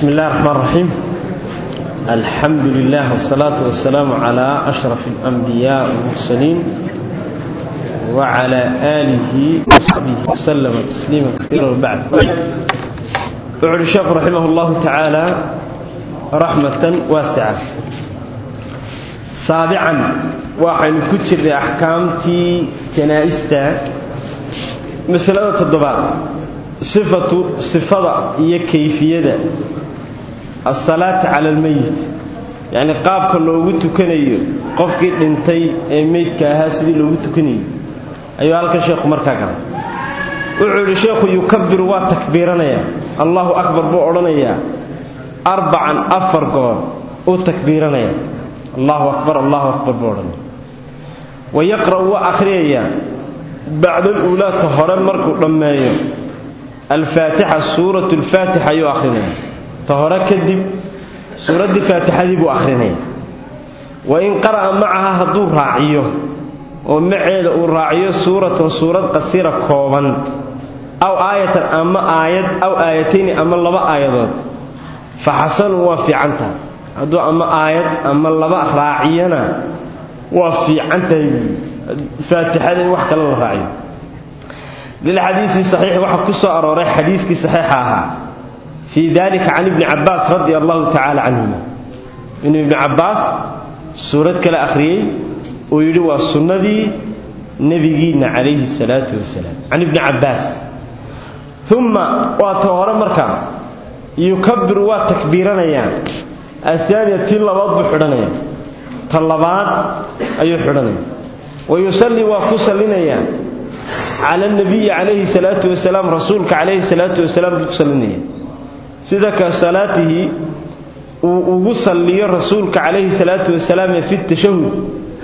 بسم الله الرحمن الرحيم الحمد لله والصلاة والسلام على أشرف الأنبياء والمرسلين وعلى آله وصحبه وسلم تسليما كثيرا وبعد وعلى الشيخ رحمه الله تعالى رحمة واسعة سابعا وحين كتر أحكامتي جنائستا مسألة الضباط صفة صفة هي كيفية الصلاة على الميت يعني قابك لوغو تكنيو قفكي دنتي ee meydka ahaa sidii loogu tukanayo ayuu halka sheekhu markaa galay wuxuu sheekhu yukabbiru waa takbiiranaya Allahu akbar buu oranayaa arbacan afar goor uu takbiiranaya Allahu akbar Allahu akbar buu oranaya ويقرأ وأخريا بعد الأولى تهرى مركو دمايو الفاتحة سورة الفاتحة يو أخرين تهرى كذب سورة الفاتحة دي بو أخرين وإن قرأ معها هدو راعيه ومعيد الراعيه سورة سورة قصيرة كوبا أو آية أما آية أو آيتين أما لبا آيات فحسن وفي عنتها هدو أما آية أما لبا راعينا وفي عنتها فاتحة وحكا الله راعيه للحديث الصحيح وحا كسو أروري حديثك صحيحها في ذلك عن ابن عباس رضي الله تعالى عنهما إن ابن عباس سورة كلا أخرية ويلوى السنة نبينا عليه الصلاة والسلام عن ابن عباس ثم واتوهر مركا يكبر وتكبيرنا يعني الثانية تلبات بحرنا طلبات أي حرنا ويصلي وكسلنا يعني على النبي عليه الصلاة والسلام رسولك عليه الصلاة والسلام كسلنا سيدك صلاته وصلي رسولك عليه الصلاة والسلام في التشهد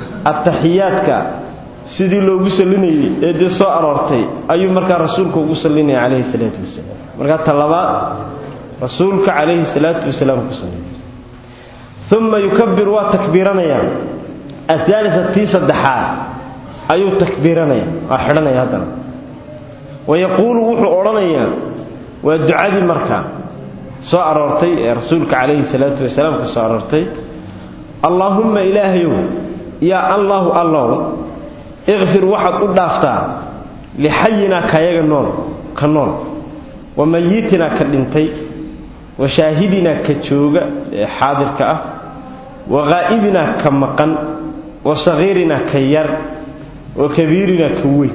التحياتك sidii loogu salinayay ee dee soo aroortay ayuu markaa rasuulku ugu salinaya calayhi salaatu wasalaam markaa talabaad rasuulka calayhi salaatu wasalaam ku salinaya uma yukabbiru waa takbiiranaya athaalita tii saddexaad ayuu takbiiranaya waa xidhanaya haddana wayaquulu wuxuu odhanayaa waa ducadii markaa soo aroortay ee rasuulka calayhi salaatu wasalaam ku soo aroortay allaahumma ilaahayow yaa allaahu allow ikfir waxaad u dhaaftaa lixayinaa kayaga nool ka nool wa mayitinaa ka dhintay wa shaahidinaa ka jooga ee xaadirka ah wa haa'ibinaa ka maqan wa sagiirinaa ka yar wa kabiirinaa ka weyn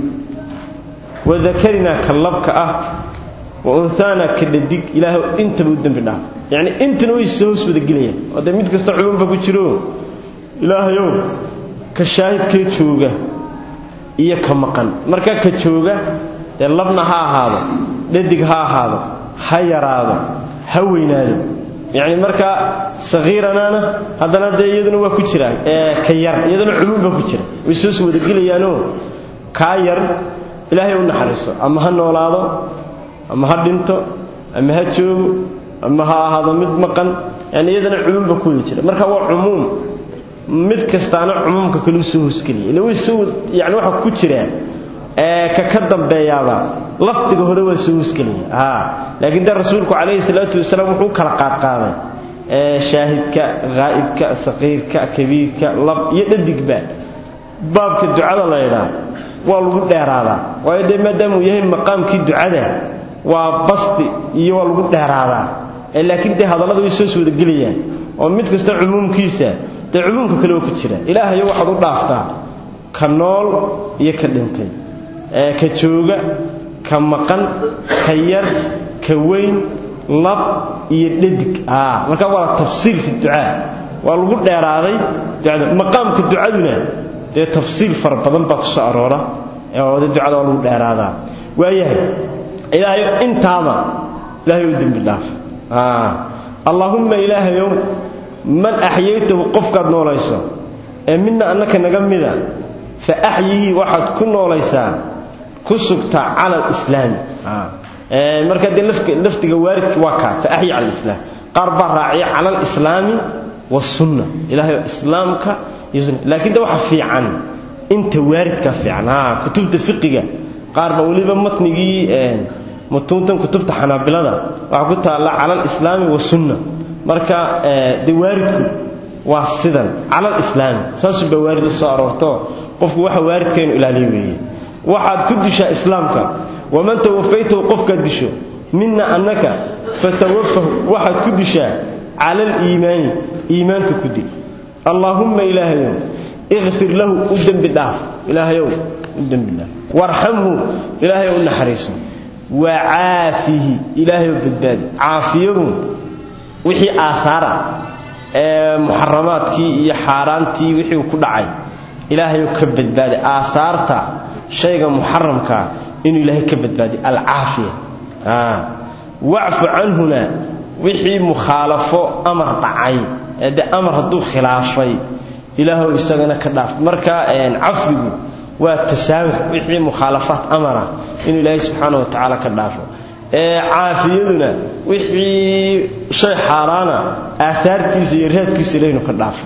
wa dakarinaa ka labka ah wa unhaanaa ka dhadig ilaahay intaba u dembi dhaaf yacni intana way soo hoos wadagelayaan oo dee mid kasta cumuumba ku jiro ilaahayow ka shaahidkee jooga iyo ka maqan marka ka jooga dee labna ha ahaado dhadig ha ahaado ha yaraado ha weynaado yacni markaa sagiiranaana haddana dee iyaduna waa ku jiraan ee ka yar iyaduna cumuum baa ku jira way soo soo wadagelayaanoo kaa yar ilaahay u naxariiso ama ha noolaado ama ha dhinto ama ha joogo ama ha ahaado mid maqan yani iyadana cumuum baa ku wada jira marka waa cumuum mid kastaana cumuumka kale soo hoosgeliya ila way soo yani waxa ku jira ee ka ka dambeeyaaba laftiga hore waa soo hoosgeliya ha laakiin da rasuulku calayhi salaatu wasalaam wuxuu kala qaad qaaday ee shaahidka ghaa'ibka saqiirka kabiirka lab iyo dhadigba baabka ducada la yidhaa waa lagu dheeraadaa waayo dee maadaama uu yahay maqaamkii ducada waa basti iyo waa lagu dheeraadaa ee laakiin dee hadallada way soo soo wadagelayaan oo mid kasta cumuumkiisa dee cumuumka kale waa ku jira ilaahayo waxaad u dhaaftaa ka nool iyo ka dhintay ee ka jooga ka maqan ka yar ka weyn lab iyo dhadig markaa waa tafsiil fi ducaa waa lagu dheeraaday ducada maqaamka ducaduna dee tafsiil fara badan baa ku soo aroora oo de ducada waa lagu dheeraadaa waayahay ilaahayo intaaba ilaahay u dembi dhaaf allaahumma ilaahayow man axyaytahu qofkaad noolayso ee midna annaka naga mida fa axyihii waxaad ku noolaysaa ku sugtaa cala alislaami marka dee lafdiga waaridka waa kaa fa axyi cala alislaam qaar baa raaciya cala alislaami wasunna ilahay islaamka iyo sunna laakiin de waxa fiican inta waaridka fiican kutubta fiqiga qaar baa weliba matnigii mutuuntan kutubta xanaabilada waxaa ku taalla cala alislaami wasunna marka dee waaridku waa sidan cala alislaami saasuu baa waarid u soo aroorto qofku waxa waaridka inu ilaaliyo weeye waxaad ku dishaa islaamka waman tawafaytahu qofkaad disho mina annaka fatawafahu waxaad ku dishaa cala aliimaani iimaanka ku dil allaahumma ilaahayow ikfir lahu u dembi dhaaf ilaahayow u dembi dhaaf warxamhu ilaahayow u naxariiso wa caafihi ilaahayow badbaadi caafiyadu wixii aahaara ee muxaramaadkii iyo xaaraantii wixii ku dhacay ilaahayow ka badbaadi aahaarta shayga muxaramkaa inuu ilaahay ka badbaadi alcaafiya wacfu canhuna wixii mukhaalafo amar dhacay ee de amar hadduu khilaafay ilaahow isagana ka dhaaf marka cafwigu waa tasaamux wixii mukhaalafaat amara inuu ilaahay subxaana wa tacaala ka dhaafo caafiyaduna wixii shay xaaraana aahaartiisa iyo raadkiisa ilaynu ka dhaafo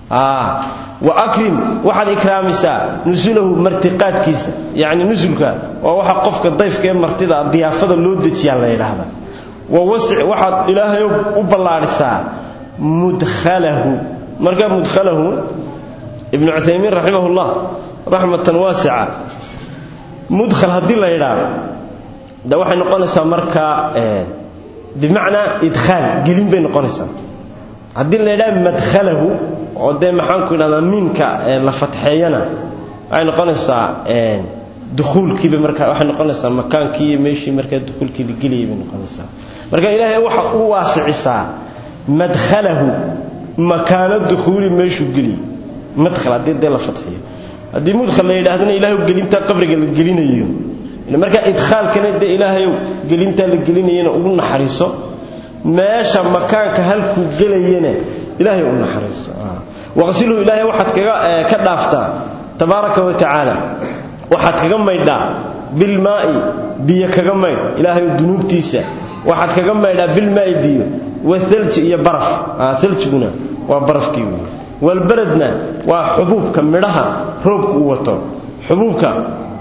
wa akrim waxaad ikraamaysaa nusulahu martiqaadkiisa yacni nusulka waa waxa qofka dayfka ee martida diyaafada loo dejiyaa la yidhaahda wa wasic waxaad ilaahay u ballaadhisaa mudkhalahu marka mudkhalahu ibnu cuthaymiin raximahullah raxmatan waasica mudkhal haddii la yidhaahdo de waxay noqonaysaa markaa bimacnaa idkhaal gelin bay noqonaysaa haddii la yidhaha madkhalahu oo dee maxaanku idhahdaa miimka la fatxeeyana waxay noqonaysaa dukhuulkiiba markaa waxay noqonaysaa makaankii iyo meeshii markaa dukhuulkii la gelayay bay noqonaysaa marka ilaahay waxa u waasicisaa madkhalahu makaano dukhuuli meeshuu geliyey madkhal haddii dee la fatxiyo haddii mudkhal la yidhaahdana ilaahay gelintaa qabriga la gelinayo marka idkhaalkana dee ilaahayow gelintaa la gelinayana ugu naxariiso meesha makaanka halkuu gelayana ilaahay u naxariiso waqsilhu ilaahay waxaad kaga ka dhaaftaa tabaaraka wa tacaala waxaad kaga maydhaa bilmaa'i biyo kaga maydh ilaahayow dunuubtiisa waxaad kaga maydhaa bilmaa'i biyo wathalji iyo baraf thaljiguna waa barafkii wey walbaradna waa xubuubka midhaha roobku uu wato xubuubka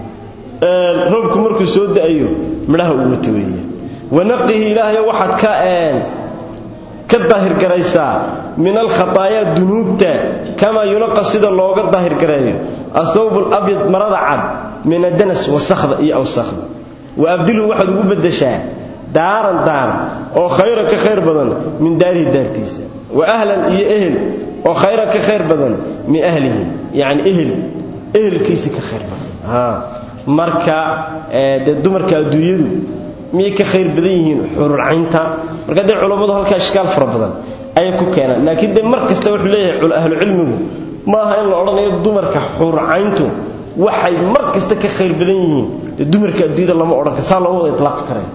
roobku markuu soo da'ayo midhaha uu wato weeye wanaqihi ilaahay waxaad ka ka daahirgaraysaa min alkhataayaa dunuubta kamaa yunaqa sida looga daahirgareeyo athawb alabyad marada cad min adanas wasakhda iyo awsakhda wa abdilhu waxaad ugu beddeshaa daaran daar oo khayran ka khayr badan min daarihi daartiisa wa ahlan iyo ehel oo khayran ka khayr badan min ahlihi yacni ehel ehelkiisa ka khayr badan marka dee dumarka adduunyadu miyay ka khayr badan yihiin xururcaynta marka dee culammadu halkaa ishkaal fara badan ayay ku keenaan laakiin dee mar kasta wuxuu leeyahay ahlucilmigu ma aha in la odhanayo dumarka xururcayntu waxay mar kasta ka khayr badan yihiin dee dumarka adduunyada lama odhan kara saa looma wada itlaaqi karay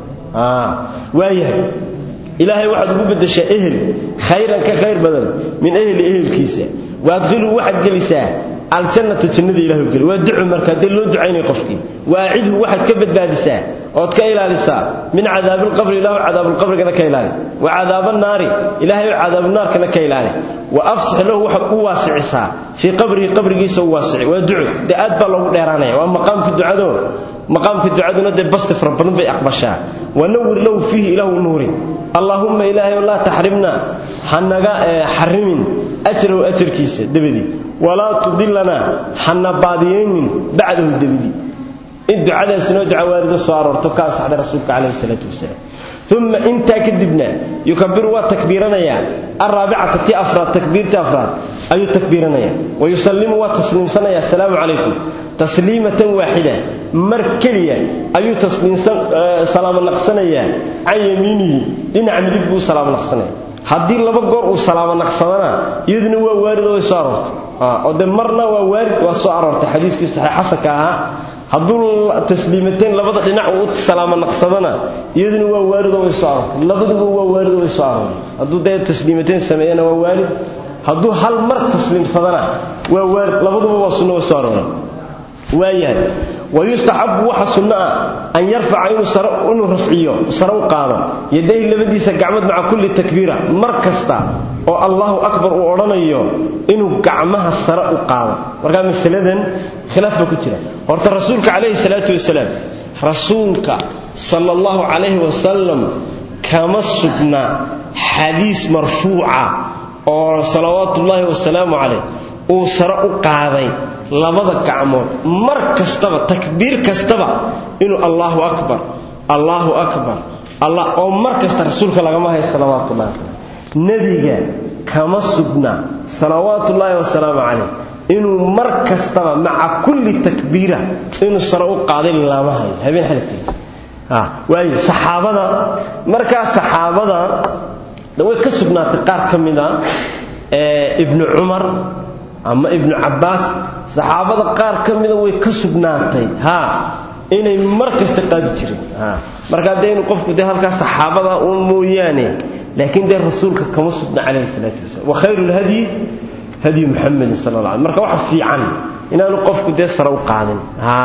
waayahay ilaahay waxaad ugu beddeshaa ehel khayran ka khayr badan min ehli ehelkiisa waadkhiluu waxaad gelisaa aljannata jannada ilahay geli waa ducu marka dee loo ducaynaya qofkii waacidhu waxaad ka badbaadisaa ood ka ilaalisaa min cadaabilqabri ilahu cadaabilqabrigana ka ilaali wa cadaabannaari ilahay cadaabunaarkana ka ilaali wa afsix lahu waxaad u waasicisaa fii qabrihi qabrigiisa u waasici waa duco dee aad baa loogu dheeraanaya waa maqaamka ducado maqaamka ducaduna dee basti fara badan bay aqbashaa wanawir lahu fiihi ilahu nuuri allaahumma ilaahay laa taxrimna hanaga xarimin ajrahu ajarkiisa dabadii walaa tudillanaa hana baadiyaynin bacdahu dabadii in ducadaasnoo duca waarido soo aroorto ka ansaxday rasuulka calayhi salaatu wasalaam uma intaa kadibna yukabiru waa takbiiranayaa alraabicata ti afraad takbiirta afraad ayuu takbiiranayaa wayusallimu waa tasliimsanaya asalaamu calaykum tasliimatan waaxida mar keliya ayuu salaamo naqsanayaa can yamiinihi dhinaca midig buu salaamo naqsanaya haddii laba goor uu salaamo naqsadana iyaduna waa waarid oo way soo aroortay oo de marna waa waarid waa soo aroortay xadiiskii saxiix xasanka ahaa hadduu tasliimateen labada dhinac uu salaamo naqsadana iyaduna waa waarid oo way soo aroortay labaduba waa waarid oo way soo arooray hadduu dee tasliimateen sameeyana waa waarid hadduu hal mar tasliimsadana waa waarid labaduba waa sunno way soo arooray waayahay wayustaxabu waxa sunno ah an yarfaca inuu rafciyo sare u qaado yadayhi labadiisa gacmood maca kulli takbiira mar kasta oo allahu akbar uu odhanayo inuu gacmaha sare u qaado markaa masaladan khilaaf baa ku jira horta rasuulka calayhi salaatu wasalaam rasuulka sala allahu calayhi wasalam kama sugna xadiis marfuuca oo salawaatuullaahi wasalaamu calayh uu sare u qaaday labada gacmood mar kastaba takbiir kastaba inuu allaahu akbar allaahu akbar allah oo mar kasta rasuulka lagama hayo salawaatullahi wasalam nebiga kama sugna salawaatullaahi wasalaamu calayh inuu mar kastaba maca kulli takbiira inuu sare u qaaday lama hayo habeen xalagteeda waayo saxaabada markaa saxaabada way ka sugnaatay qaar ka mida ibnu cumar ama ibnu cabbaas saxaabada qaar ka mida way ka sugnaatay ha inay mar kasta qaadi jireen markaa dee inu qofku dee halkaa saxaabada uun mooyaane laakiin dee rasuulka kama sugna calayhi salaatu wasalam wa khayru lhadyi hadyu muxamedin sala alla alay marka waxa fiican inaanu qofku dee sare u qaadin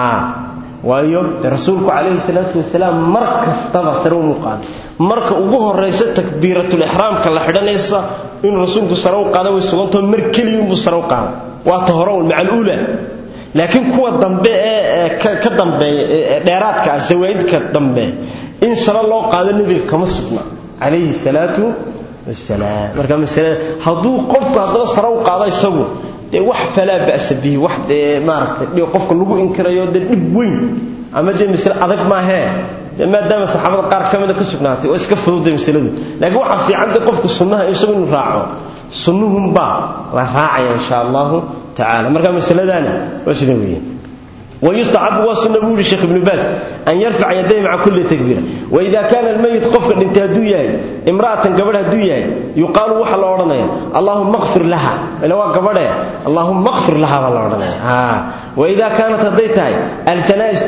waayo de rasuulku calayhi salaatu wasalaam mar kastaba sare umu qaaday marka ugu horaysa takbiiratulixraamka la xidhanaysa inuu rasuulku sare u qaada way sugantao mar keliyunbuu sare u qaaday waa ta hore un maca aluula laakiin kuwa dambe ee ka dambeeya ee dheeraadka ah zawaa'idka dambe in sare loo qaado nebiga kama sugna calayhi salaatu wasalaam marka masalada hadduu qofku haddaba sare u qaado isagu dee wax falaa ba'sa bihi wax dee maaragtay qofka lagu inkirayo dee dhib weyn ama dee masale adag maahee dee maadaama saxaabada qaar ka mida ka sugnaatay oo iska fududay masaladu laakiin waxaa fiican dee qofku sunnaha isagu inuu raaco sunnuhunbaa la raacaya insha allahu tacala marka masaladaani waa sida weeye ويستحب وسنة بولي الشيخ ابن باز أن يرفع يديه مع كل تكبيرة وإذا كان الميت قفك انت هدوية امرأة قبل هدوية يقال وحل أورنيا اللهم اغفر لها لو قبل اللهم اغفر لها والله أورنيا ها وإذا كانت هديتها الجنائز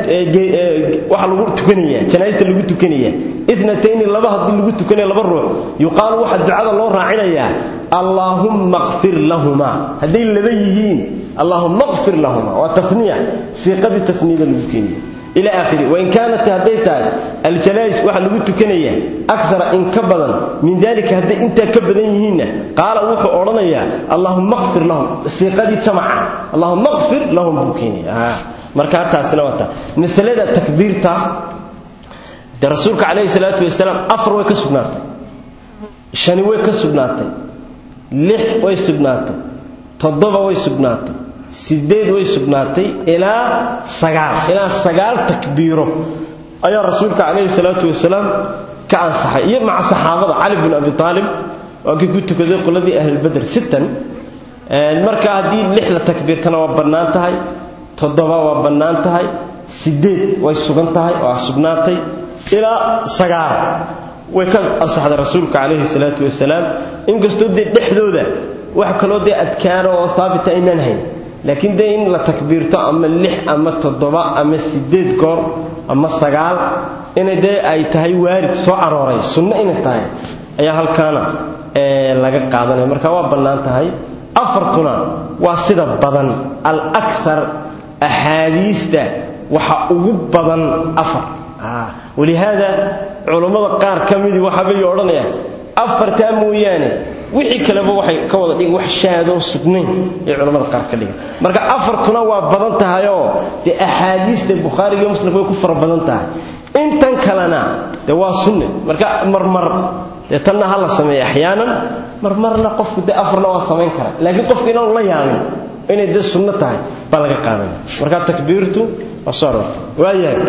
وحل لغو تكنية جنائز لغو تكنية اثنتين لبا هدي لغو تكنية لبا الروح يقال واحد دعاء الله راعينا اللهم اغفر لهما هدي اللبيهين اللهم اغفر لهما وتثنية سيقد التثنية الممكنة إلى آخره وإن كانت هديتها الجلائس واحد لقد تكنية أكثر إن كبدا من ذلك هدي إنت كبدينهن قال وحو أرنيا اللهم اغفر لهم سيقد تمعا اللهم اغفر لهم بكيني آه. مركاتها سنواتا مسألة تكبيرتا ده رسولك عليه الصلاة والسلام أفر ويكسبناتا شاني ويكسبناتا لح ويسبناتا toddoba way sugnaatay sideed way sugnaatay ilaa sagaal ilaa sagaal takbiiro ayaa rasuulka calayhi salaatu wasalaam ka ansaxay iyo maca saxaabada cali bin abi aalib waa kii ku tukaday qoladii ahlulbeder sittan marka haddii lix la takbiirtana waa bannaan tahay toddoba waa bannaan tahay sideed way sugan tahay waa sugnaatay ilaa sagaal way ka ansaxday rasuulka calayhi salaatu wasalaam inkastoo dee dhexdooda wax kaloo dee adkaano oo haabita aynaan hayn laakiin dee in la takbiirto ama lix ama toddoba ama sideed goor ama sagaal inay dee ay tahay waarid soo arooray sunno inay tahay ayaa halkaana laga qaadanaya marka waa bannaan tahay afartuna waa sida badan al akthar axaadiista waxa ugu badan afar walihaada culummada qaar ka midii waxaabay odhanayaan afartaa mooyaane wixii kaleba waxay ka wada dhigin wax shaadoo sugnayn ee culamada qaar ka dhigan marka afartuna waa badan tahayoo dee axaadiista bukhaariga iyo muslimka way ku fara badan tahay intan kalena dee waa sunne marka marmar dee tanna ha la sameeya axyaanan marmarna qofku dee afarna waa samayn kara laakiin qofku inaanu la yaabin inay dee sunno tahay baa laga qaadanaya marka takbiirtu waa soo aroortay waayahay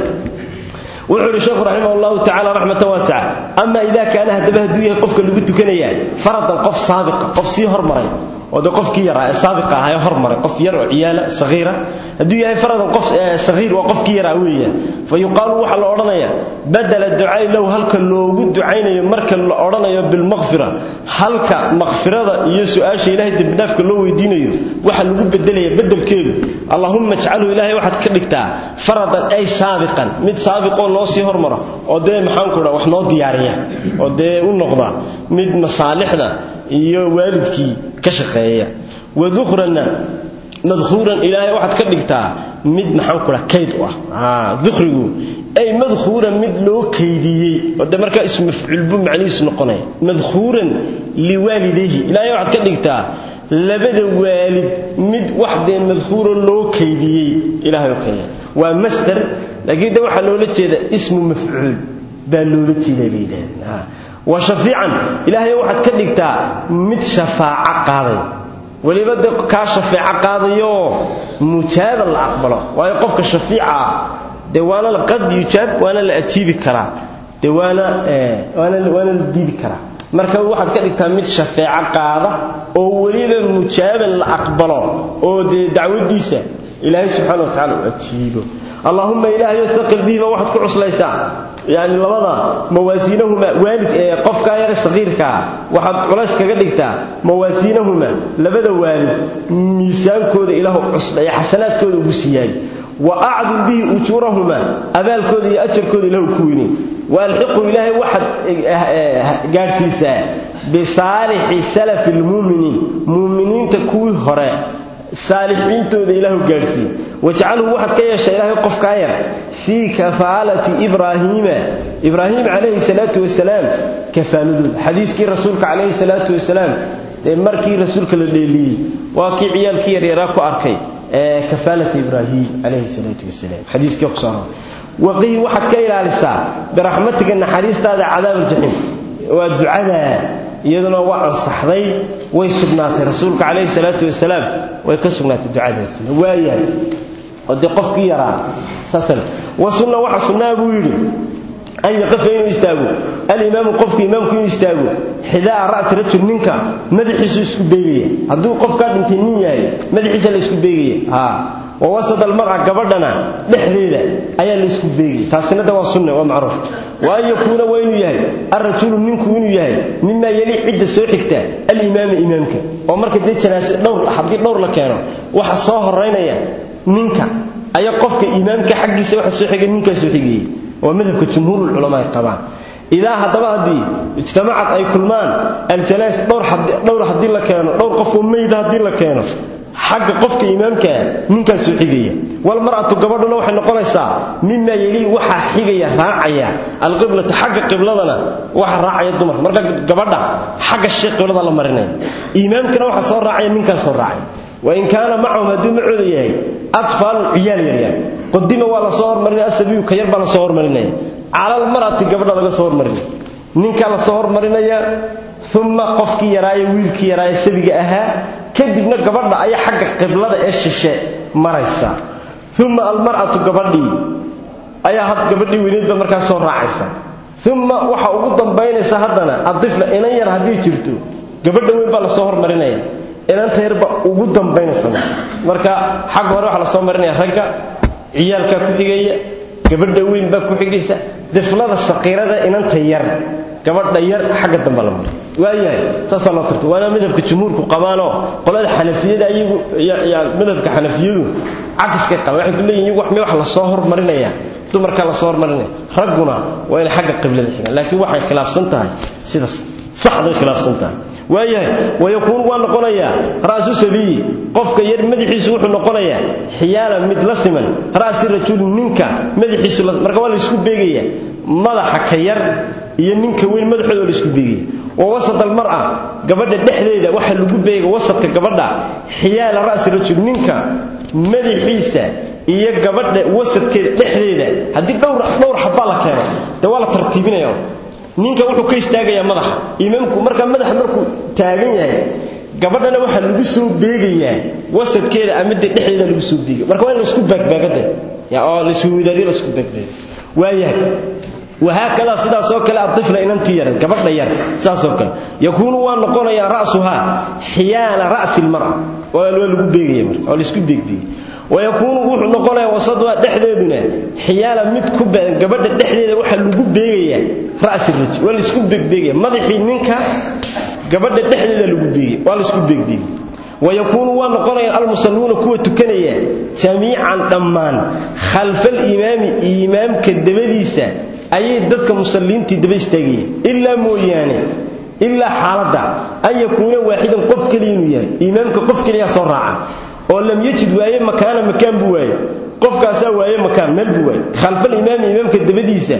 wuxuu yidhi sheekhu raximah allahu tacala raxmatan waasaca ama idaa kaana haddaba hadduu yahay qofka lagu tukanayaa faradan qof saabiqa qof sii hormaray oo dee qofkii yaraa ee saabiqa ahaa ee hormaray qof yar oo ciyaala sagiira hadduu yahay faradan qof sagiir waa qofkii yaraa weeyaan fa yuqaalu waxaa la odhanayaa badala ducaai lahu halka loogu ducaynayo marka la odhanayo bilmaqfira halka maqfirada iyo su-aasha ilaahay dembidhaafka loo weydiinayo waxa lagu bedelaya bedelkeedu allahumma ijcalhu ilaahay waxaad ka dhigtaa faradan ay saabiqan mid saabiqoo noo sii hormara oo dee maxaanku dha wax noo diyaariya oo dee u noqda mid masaalixda iyo waalidkii ka shaqeeya wadukhranna madkhuuran ilaahay waxaad ka dhigtaa mid maxaan ku dhaha kayd u ah dukhrigu ay madkhuuran mid loo kaydiyey oo de markaa ismafcuul buu macnihiisu noqonaya madkhuuran liwaalidayhi ilaahay waxaad ka dhigtaa labada waalid mid wax dee madkhuuro loo kaydiyey ilahay oo kale waa masder laakiin de waxaa loola jeeda ismu mafcuul baa loola jeeda bay yidhahdeen wa shafiican ilaahay waxaad ka dhigtaa mid shafaaco qaaday weliba de kaa shafeeco qaadayoo mujaaba la aqbalo waayo qofka shafiica ah dee waana qad yujaab waana la ajiibi karaa de waana waana waana la diidi karaa marka waxaad ka dhigtaa mid shafeeco qaada oo weliba mujaaban la aqbalo oo dee dacwadiisa ilaahay subxaana wa tacala u ajiibo allahuma ilaahayo thaqil bihiba waxaad ku cuslaysaa yani labada mawaasiinahuma waalid ee qofkaa yare saqiirkaa waxaad culays kaga dhigtaa mawaasiinahuma labada waalid miisaankooda ilaahu cusla ee xasanaadkooda ugu siiyaay wa acdil bihi ujuurahuma abaalkooda iyo ajarkooda ilahu ku weyni waalxiqu ilaahay waxaad gaadhsiisaa bisaalixi salafi lmuuminiin muuminiinta kuwii hore saalixiintooda ilaahu gaadhsii wajcalhu waxaad ka yeeshaa ilaahay qofkaa yar fii kafaalati ibraahiima ibraahim calayhi salaatu wasalaam kafaaladooda xadiiskii rasuulka calayhi salaatu wasalaam ee markii rasuulka la dheeliyey waa kii ciyaalkii yaryaraa ku arkay ee kafaalata ibraahim calayhi salaatu wasalaam xadiiskii ku soo waqihi waxaad ka ilaalisaa biraxmatiga naxariistaada cadaab aljaxiim waa ducadaa iyaduna waa ansaxday way sugnaatay rasuulka calayhi salaatu wasalaam way ka sugnaatay ducadaasina waayahay oo dee qofkii yaraa saasale wa sunna waxa sunnaa buu yidhi an yaqafa inuu istaago alimaamu qofku imaamku inuu istaago xidaa ra'si rajul ninka madaxiisu isku beegaya hadduu qofkaa dhintay nin yahay madaxiisa la isku beegaya haa wa wasad almar'a gabadhana dhexdeeda ayaa la isku beegaya taasina de waa sunne waa macruuf wa an yakuuna waa inuu yahay alrajulu ninku inuu yahay mimaa yeli cidda soo xigta alimaama imaamka oo marka dee janaase dhowr haddii dhowr la keeno waxa soo horaynaya ninka ayaa qofka imaamka xaggiisa waxa soo xigay ninkaa soo xigayay waa madhabka jumhuurulculamaa ay qabaan idaa haddaba haddii ijtamacad ay kulmaan aljanaas dhowr haddii la keeno dhowr qofoo meyda haddii la keeno xagga qofka imaamkaa ninkaas soo xigaya walmar'atu gabadhuna waxay noqonaysaa mimaa yelii waxaa xigaya raacaya alqiblatu xagga qibladana waxa raacaya dumarka marka gabadha xagga shee qiblada la marinaya imaamkana waxa soo raacaya ninkaas soo raacaya wain kaana macahum hadduu macooda yahay atfaalun ciyaal yaryar qodima waa la soo hormarinaya asabiyu ka yar baa la soo hormarinaya calalmar'ati gabadha laga soo hormarinaya ninkaa la soo hormarinaya uma qofkii yaraaye wiilkii yaraaye sabiga ahaa kadibna gabadha ayaa xagga qiblada ee shishe maraysa uma almar'atu gabadhii ayaa had gabadhii weyneedba markaa soo raacaysa uma waxa ugu dambaynaysa haddana adifla inan yar haddii jirto gabadha weyn baa lasoo hormarinaya inanta yarba ugu dambaynaysa marka xagga hore waxaa lasoo marinaya ragga ciyaalkaa ku xigaya gabadha weyn baa ku xigaysa diflada saqiirada inanta yar gabadha yar xagga dambe la maray waayahay saasaa loo tarta waana madhabka jumhuurku qabaanoo qolada xanafiyada iyagu madhabka xanafiyadu cakiskay qabaan waxay ku leeyihin iyagu wax mee wax lasoo hormarinaya dumarkaa lasoo hormarinaya ragguna waa inay xagga qiblada xigaan laakiin waxay khilaafsan tahay sidaas saxday khilaafsan tahay waayahay wayakuunu waa noqonayaa ra'su sabiyi qofka yar madaxiisu wuxuu noqonayaa xiyaalan mid la siman ra'si rajuli ninka madaxiisu marka waa la isku beegaya madaxa ka yar iyo ninka weyn madaxooda la isku beegaya wa wasat almar'a gabadha dhexdeeda waxa lagu beega wasadka gabadha xiyaala ra'si rajul ninka madaxiisa iyo gabadha wasadkeeda dhexdeeda haddii dhowr dhowr xabaa la keeno dee waa la tartiibinaya ninka wuxuu ka istaagayaa madaxa imaamku markaa madaxa markuu taagan yahay gabadhana waxaa lagu soo beegayaa wasadkeeda ama de dhexdeeda lagu soo beegaya marka waa in laisku baagbaagade oo laiswadaariyo laisku baagbaag waayahay wahaakada sidaasoo kale adifla inantii yaran gabadha yar saasoo kale yakuunu waa noqonayaa ra'suhaa xiyaala ra'si lmar'a waa lagu beegaya marka oo laisku beegbeegay wayakuunu wuxuu noqonayaa wasaduha dhexdeeduna xiyaala mid ku badan gabadha dhexdeeda waxaa lagu beegayaa ra'si rajul waa laisku beegbeegaya madaxii ninka gabadha dhexdeeda lagu beegay waa laisku beegbeegay wayakuunu waa noqonayaan almusalluuna kuwa tukanaya jamiican dhammaan khalfal imaami imaamka dabadiisa ayay dadka musalliintii daba istaagayeen ilaa mooyaane ilaa xaaladda an yakuuna waaxidan qof keliya inuu yahay imaamka qof keliyaa soo raaca oo lam yajid waaye makaana makaan buu waaye qofkaasaa waaye makaan meel buu waaye khalfal imaami imaamka dabadiisa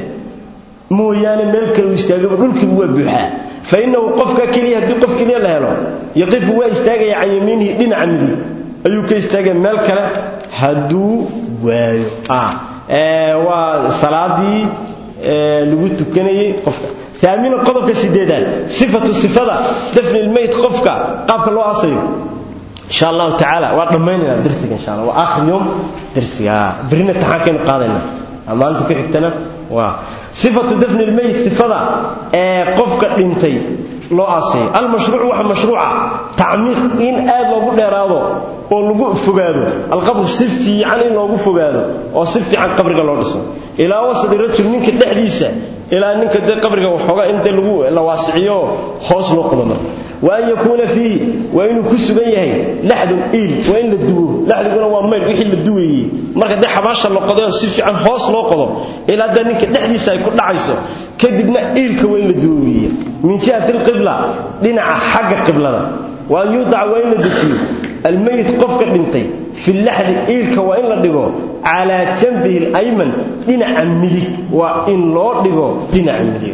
mooyaane meel kale uu istaagaba dhulkiibu waa buuxaa fa innahu qofka keliya haddii qof keliya la helo yaqifu waa istaagaya can yamiinihi dhinaca midig ayuu ka istaagaya meel kale hadduu waayo waa salaadii lagu tukanayey qofka aamina qodobka sideedaad sifatu sifada dafni lmayt qofka qaabka loo asayo insha allahu tacaala waa dhammaynayna darsiga insha allah waa aakhir yowm darsiga berina taxaankaynu qaadayna maalinta ku xigtana waa sifatu dafni lmayt sifada ee qofka dhintay loo aasayo almashruuc waxa mashruuca tacmiiq in aad loogu dheeraado oo lagu fogaado alqabr si fiican in loogu fogaado oo si fiican qabriga loo dhiso ilaa wasadi rajul ninka dhexdiisa ilaa ninka dee qabriga waxoogaa in dee lagu la waasiciyo hoos loo qodo marka wa an yakuuna fiihi waa inuu ku sugan yahay laxdun iil waa in la duwo laxdiguna waa maydh wixii la duwayey marka dee xabaasha la qodo si fiican hoos loo qodo ilaa dee ninka dhexdiisa ay ku dhacayso kadibna iilka waa in la duwo weeye min jihati alqibla dhinaca xagga qiblada wa an yuudaca waa in la dejiyo almayit qofka dhintay fi laxdi iilka waa in la dhigo calaa janbihi alayman dhinaca midig waa in loo dhigo dhinaca midig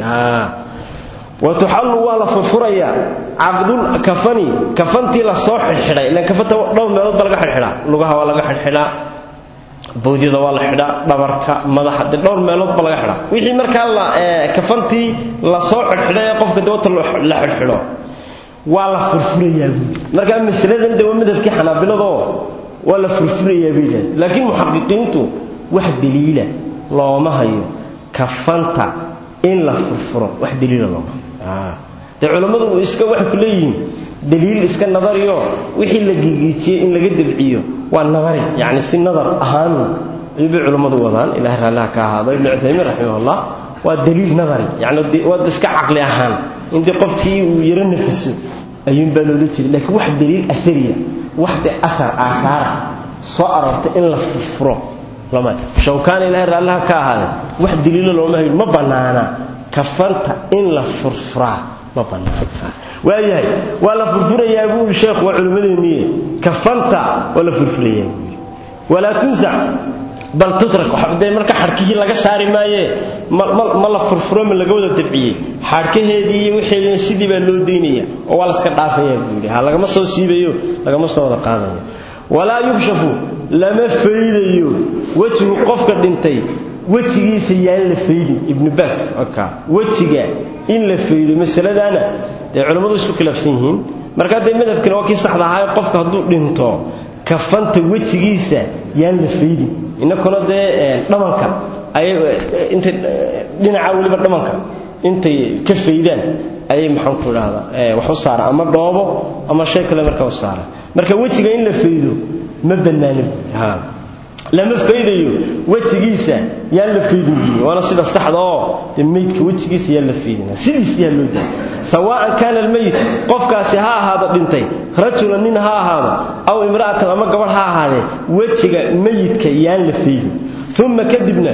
watuxallu waa la furfurayaa caqdul kafani kafantii la soo xidhxidhay ilan kafanta dhowr meelood ba laga xidhxidhaa lugaha waa laga xidhxidhaa bawdyada waa la xidhaa dhabarka madaxa dee dhowr meelood ba laga xidhaa wixii markaa la kafantii la soo xidhxidhay ee qofka dawata la xidhxidho waa la furfurayaa buuli markaa masaladan de waa madhabkii xanaabiladoo waa la furfurayaa bay yidhahda laakiin muxaqiqiintu wax daliila looma hayo kafanta in la furfuro wax daliila looma hayo dee culammadu iska waxay ku leeyihiin daliil iska nadariyo wixii la gigiijiyey in laga dabciyo waa nadari yacni si nadar ahaanu ayuubay culammadu wadaan ilahay raalliha ka ahaado ibnu cuthaymiin raximahullah waa daliil nadari yani waa iska caqli ahaan in dee qofkii uu yaro nafiso ayuunbaa loola jiray laakiin wax daliil asariya wax de asar aahaara soo aroortay in la furfuro lama shawkaan ilahay raallaha ka ahaade wax daliilo looma hayo ma bannaana kafanta in la furfuraa ma bannaana waayahay waa la furfurayaa buu yidhi sheekhu waa culimmadeenniye kafanta waa la furfurayaa buu yidhi walaa tunsac bal tutrak dee marka xadhkihii laga saari maaye ma la furfuro ma laga wada dabciyey xadhkaheedii iyo wixeedina sidii baa loo daynaya oo waa laska dhaafaya buu yidhi ha lagama soo siibayo lagama soo wada qaadayo walaa yukshafu lama faydayo wejigu qofka dhintay wejigiisa yaan la faydin ibnu baas wejiga in la faydo masaladaana dee culammadu isku khilaafsan yihiin markaa dee madhabkana waa kii saxda ahaa qofka hadduu dhinto kafanta wejigiisa yaan la faydin inakuna dee dhamanka intay dhinaca weliba dhamanka intay ka faydaan ayay maxaan ku idhaahdaa wax u saara ama dhoobo ama shay kale markaa u saara marka wejiga in la faydo ma bannaanin lama faydayo wejigiisa yaan la faydin buyi waana sida saxda oo dee meydka wejigiisa yaan la faydina sidiis yaa loo daaya sawaa'an kaana almeyit qofkaasi ha ahaado dhintay rajulan nin ha ahaado aw imra'atan ama gabadh ha ahaadee wejiga meyidka yaan la faydin uma kadibna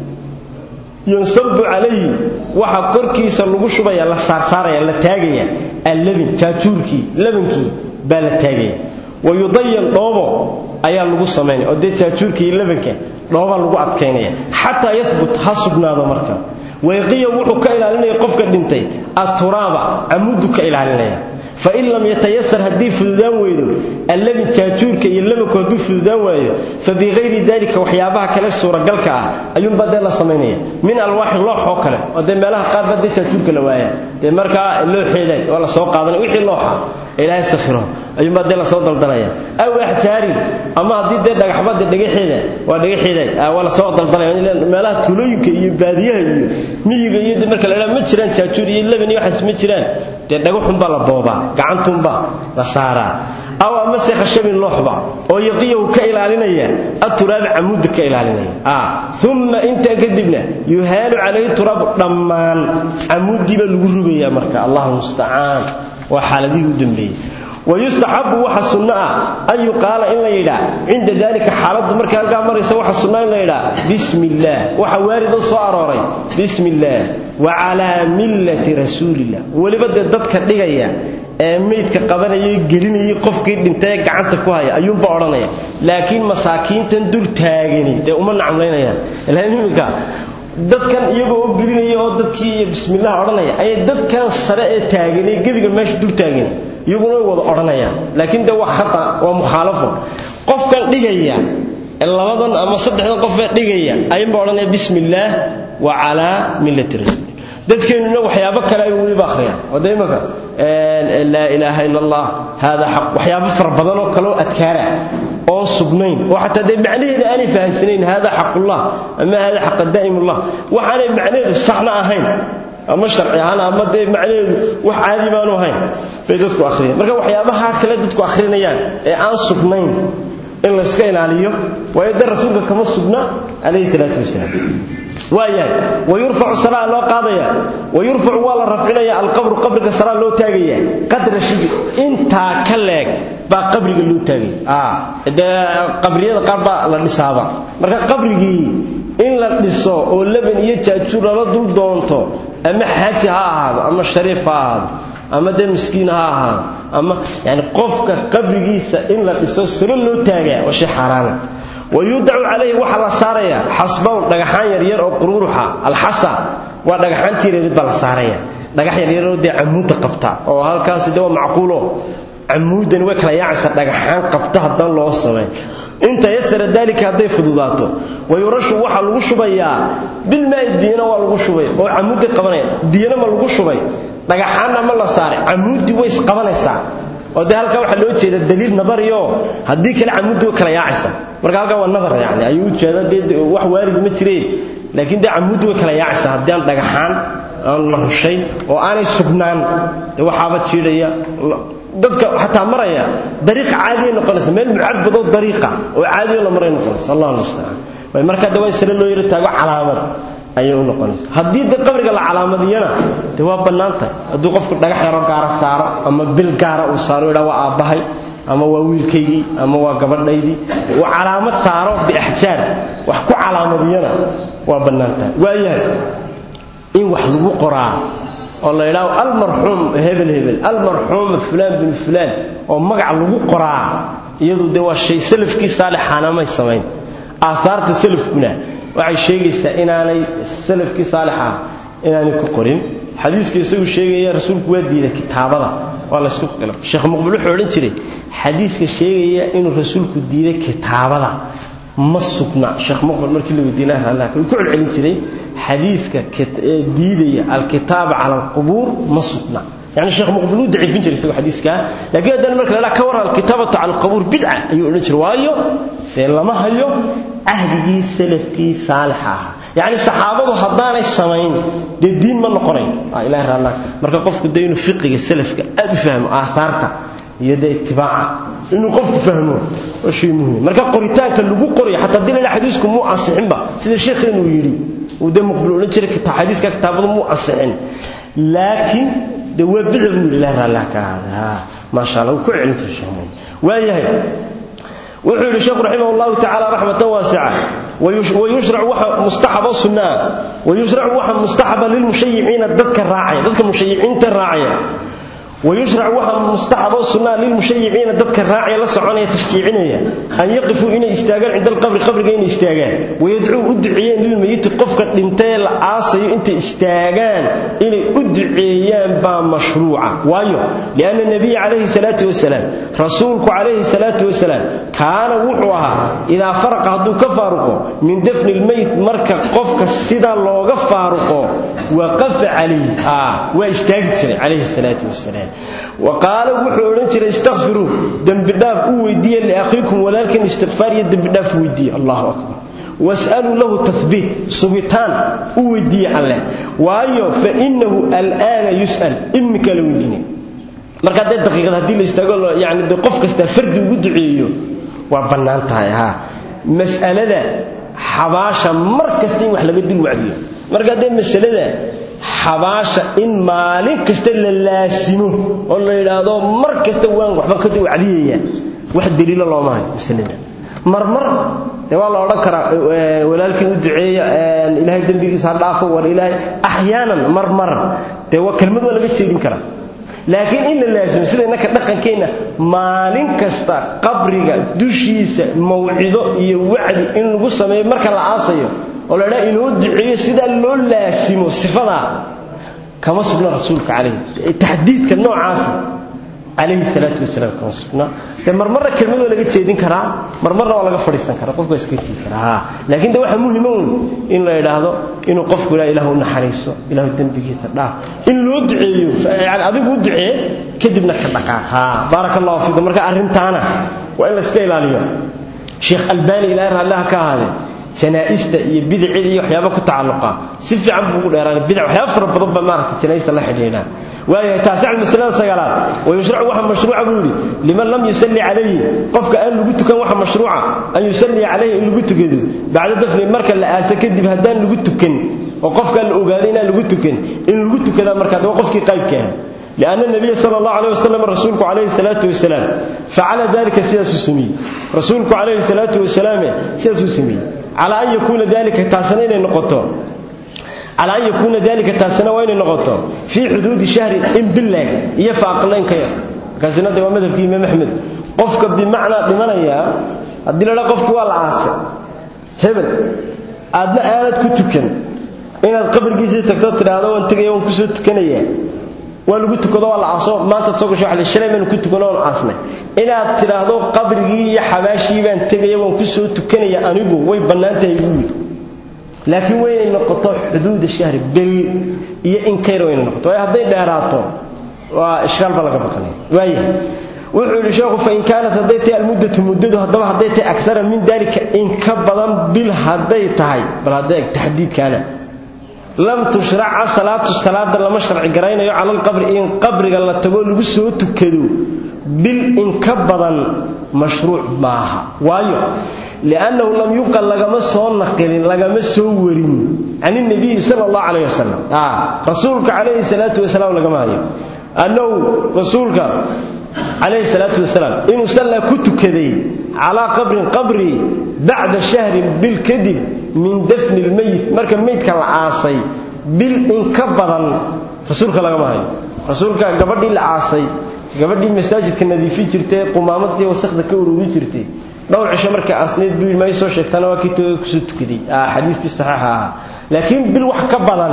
yunsabu calayhi waxaa korkiisa lagu shubaya la saarsaaraya la taagaya allabin jaajuurkii labankii baa la taagaya wayudayan dhoobo ayaa lagu samaynaya oo dee jaajuurka iyo labanka dhoobaa lagu adkaynaya xataa yahbut ha sugnaado marka wayqiya wuxuu ka ilaalinaya qofka dhintay aturaaba camudu ka ilaalinaya fain lam yatayasar haddii fududaan weydo allabin jaajuurka iyo labanku hadduu fududaan waayo fa bikayri dalika waxyaabaha kale suuragalka ah ayuunbaa dee la samaynaya min alwaaxi loox oo kale oo dee meelaha qaar baa dee jaajuurka la waaya dee markaa looxeeday waa la soo qaadanaya wixii looxa ilaahay sakhiro ayuunbaa dee lasoo daldanaya aw axjaarin ama haddii dee dhagaxbade dhagaxeeda waa dhagaxeeda waa lasoo daldanaya meelaha tuulooyinka iyo baadiyaha iyo miyiga iyo marka la idhaha ma jiraan jaajuur iyo leban iyo waxaas ma jiraan dee dhagaxunbaa la boobaa gacantunbaa la saaraa aw amase khashabin looxba oo yaqiyahu ka ilaalinaya aturaabi camuudda ka ilaalinaya uma intaa kadibna yuhaalu calayhi turaabu dhammaan camuuddii baa lagu rugayaa marka allahu mustacaan waa xaaladihii u dambeeyey wayustaxabu waxa sunno ah an yuqaala in la yidhaa cinda dalika xaaladdu markay halkaa maraysa waxa sunna in la yidhaa bismi illaah waxa waarido soo arooray bismi illaah wa calaa millati rasuulillah weliba dee dadka dhigaya ee meydka qabanayay gelinayay qofkii dhintay ee gacanta ku haya ayuunba odhanaya laakiin masaakiintan dul taagani dee uma nacmlaynayaan ilaa iminka dadkan iyagoo oo gelinaya oo dadkii bismillaah odhanaya ayay dadkan sare ee taagan ee gebiga meesha dul taagan iyaguna way wada odhanayaan laakiin de waa khata waa mukhaalafo qofkan dhigaya labadan ama saddexdan qofee dhigaya ayunba odhanaya bismi illaah wa calaa millati rasuul dadkeennuna waxyaabo kale ay weliba akhriyaan wada imaka laa ilaaha ila allah hada xaq waxyaabo fara badan oo kaleoo adkaara oo sugnayn oo xataa dee macnaheeda aanay fahamsanayn hada xaqullah ama hada xaqa daa'imullah waxaanay macnaheedu saxna ahayn ama sharci ahaan ama dee macnaheedu wax caadi baanu ahayn bay dadku akhriyaan marka waxyaabaha kale dadku akhrinayaan ee aan sugnayn in layska ilaaliyo waayo dee rasuulka kama sugna calayhi salaatu wasalaam waayahay wayurfacu salaa loo qaadaya wayurfacu waa la rafcinaya alqabru qabriga salaa loo taagaya qadra shibr intaa ka leeg baa qabriga loo taagaya dee qabriyada qaar baa la dhisaaba marka qabrigii in la dhiso oo leban iyo jaajuur lala dul doonto ama xaaji ha ahaado ama shariif ha ahaado ama dee miskiin ha ahaado ama yani qofka qabrigiisa in la dhiso salo loo taagaa waa shay xaaraana wayudacu calayhi waxaa la saaraya xasbawn dhagaxaan yaryar oo quruuruxa alxasa waa dhagaxaantii reerid baa la saaraya dhagax yaryaroo dee camuudda qabta oo halkaasi de waa macquulo camuuddani way kala yaacaysa dhagaxaan qabta haddaan loo samayn inta yasara daalika hadday fududaato wayurashu waxaa lagu shubayaa bilmaai biyana waa lagu shubay oo camuudday qabanaya biyana ma lagu shubay dhagaxaanna ma la saaray camuuddii way isqabanaysaa oo dee halkaa waxaa loo jeeda daliil nabariyo haddii kale camuuddi way kala yaacaysa marka halkaa waa nadar yani ayuu ujeeda dee wax waaridi ma jireen laakiin dee camuuddi way kala yaacaysaa haddii aan dhagaxaan aan la rushay oo aanay sugnaan dee waxaaba jiidhaya dadka xataa maraya dariiq caadiya noqonaysa meel mucabadoo dariiqa oo caadiyo la maray noqonaysa allah mustacaan way markaa de waa in sare loo yaro taago calaamad ayay u noqonaysa haddii de qabriga la calaamadiyana de waa bannaantahay hadduu qofku dhagax yaro gaara saaro ama bil gaara uu saaro idhaa waa aabbahay ama waa wiilkaygii ama waa gabadhaydii uu calaamad saaro biaxjaar wax ku calaamadiyana waa bannaantahay waayahay in wax lagu qoraa oo la yidhaahdo almarxuum hebel hebel almarxuuma fulaan bin fulaan oo magac lagu qoraa iyadu dee waa shay salafkii saalixaana may samayn aahaarta salafkuna waxay sheegaysaa inaanay salafkii saalixa inaanay ku qorin xadiiska isagu sheegaya rasuulku waa diiday kitaabada waa laysku qila sheekh muqbil wuxuu odhan jiray xadiiska sheegaya inuu rasuulku diiday kitaabada ma sugna sheekh muqbil markii la weydiinay allah ku celcelin jiray xadiiska diidaya alkitaab cala alqubuur ma sugna يعني الشيخ مقبل ودعي في جري سوى حديث كان لكن هذا المرك لا كور الكتابة على القبور بدعة أيوة نجر وايو لما هيو أهدي سلف كي صالحة يعني الصحابة هضان السمين دي الدين من القرين آه إله الله مرك قف الدين فقه السلف أفهم آثارته يدا اتباع إنه قف فهمه وشيء مهم مرك قريتان كان لجو قري حتى الدين لا حديثكم مو أصحين با سيد الشيخ إنه يري وده مقبل نجر كتاب حديث كتابه مو أصحين لكن de waa bidc buu yidhi ilaah allah ka ahaada maasha allah ku celinta sheemoon waayahay wuxuu yidhi sheekhu raximah allahu tacaala raxmatan waasica wayushrac waxa mustaxaba sunnaa wayushrac waxa mustaxaba lilmushayiciina dadka raacaya dadka mushayiciinta raacaya ويشرع وحا مستحب السنة للمشيعين ذاتك الراعي لسعوني تشجيعينيا أن يقفوا إن استاغان عند القبر قبر إن استاغان ويدعوا أدعيان للميت قفك الانتال عاصي انت استاغان إن أدعيان با مشروعة وايو لأن النبي عليه الصلاة والسلام رسولك عليه الصلاة والسلام كان وحوها إذا فرق هدو كفارقه من دفن الميت مركا قفك السيدة لوغ فارقه وقف عليه آه واستاغت عليه الصلاة والسلام وقال وحو oran jiray istaghfiru dambi dhaaf u weydiiye li akhiikum walaalkan istighfar iyo dambi dhaaf weydiiye Allahu akbar was'alu lahu tathbit subitan u weydiiye alle waayo fa innahu al'ana yus'al imka la weydiine marka dad daqiiqad hadii la istaago yaani de qof kasta fardi ugu duceeyo waa banaan tahay ha mas'alada xabaasha mar kasta in wax laga dil wacdiyo marka dad mas'alada xabaasha in maalin kasta la laasimo oo la yiraahdo mar kasta waan waxba ka duwacdiyaya wax daliil looma hayo masalada marmar waa la oran karaa walaalkii u duceeya ilaahay dambigiisa ha dhaafo war ilaahay ahyaanan marmar dee waa kelmad waa laga jeedin karaa laakiin in la laasimo sida innaka dhaqankeena maalin kasta qabriga dushiisa mawcido iyo wacdi in lagu sameeyo marka la aasayo oo la dhaa inoo duceeyo sidaa loo laasimo sifadaa kama sugna rasuulka calayhi taxdiidka noocaasa calayhi salaatu wasalaam kama sugna dee marmarna kelmadoo laga jeedin karaa marmarna waa laga fadhiisan karaa qofka waa iska tigi karaa laakiin de waxaa muhima un in la idhaahdo inuu qofku ilaa ilahu naxariiso ilahu dembigiisa dhaaf in loo duceeyo yani adigu u ducee kadibna ka dhaqaaq ha baaraka allahu fiikum marka arrintaana waa in la iska ilaaliyo sheekh albani ilaahay raallaha ka ahaadee janaa'ista iyo bidicida iyo waxyaaba ku tacalluqa si fiican buu ugu dheeraanay bidic waxyaaba fara badan ba maaragtay janaa'ista la xidhiidha waayahay taasic almasalada sagaalaad wayushracu waxa mashruuca buu yidhi liman lam yusalli calayhi qofka aan lagu tukan waxa mashruuca an yusalliya calayhi in lagu tukado bacda dafni marka la aasa kadib haddaan lagu tukan oo qofkaa la ogaaday inaan lagu tukan in lagu tukadaa markaa waa qofkii qaybka ah لأن النبي صلى الله عليه وسلم رسولك عليه الصلاة والسلام فعل ذلك سياس سمي رسولك عليه الصلاة والسلام سياس سمي على أن يكون ذلك تاسنين النقطة على أن يكون ذلك تاسنا وين النقطة في حدود شهر إن بالله يفعق لين كير كاسنا ده ومذهب كي إمام أحمد قفك بمعنى بمعنى يا أدل لا قفك والعاصر هبل أدنى آلات كتكن إن القبر جيزي تكتب هذا وانت يوم كسو تكنيه waa lagu tukado waa la caso maanta soo gasho waxa la shalay maan ku tukano oo casnay inaad tiraahdo qabrigii iyo xabaashii baan tagay waan ku soo tukanaya anigu way banaantahay guud laakiin way noqoto xuduud shahri bil iyo in kayr way noqoto way haday dheeraato waa ishkaal baa laga baqanay waaya wuxuu yidhi sheekhu fa in kaanat hadday tahay almuddatu muddadu haddaba hadday tahay akara min dalika in ka badan bil hadday tahay bal hadday taxdiidkaana lam tushraca salaatu salaada lama sharci garaynayo cala alqabri in qabriga la tago lagu soo tukado bil in ka badan mashruuc maaha waayo liannahu lam yuqal lagama soo naqilin lagama soo warin can nabiyi sala allahu calayh wasalam rasuulka calayhi salaatu wasalaam lagama hayo annahu rasuulka calayhi salaatu wasalaam inuu sallaa ku tukaday calaa qabrin qabri bacda shahrin bil kadib min dafni lmeyit marka meydka la aasay bil in ka badan rasuulka lagama hayo rasuulka gabadhii la aasay gabadhii masaajidka nadiifin jirtay qumaamadii wasakda ka ururi jirtay dhowr cisho markay aasnayd buu ma soo sheegtana waa kii tooga kusoo tukaday xadiistii saxiixa ahaa laakiin bil wax ka badan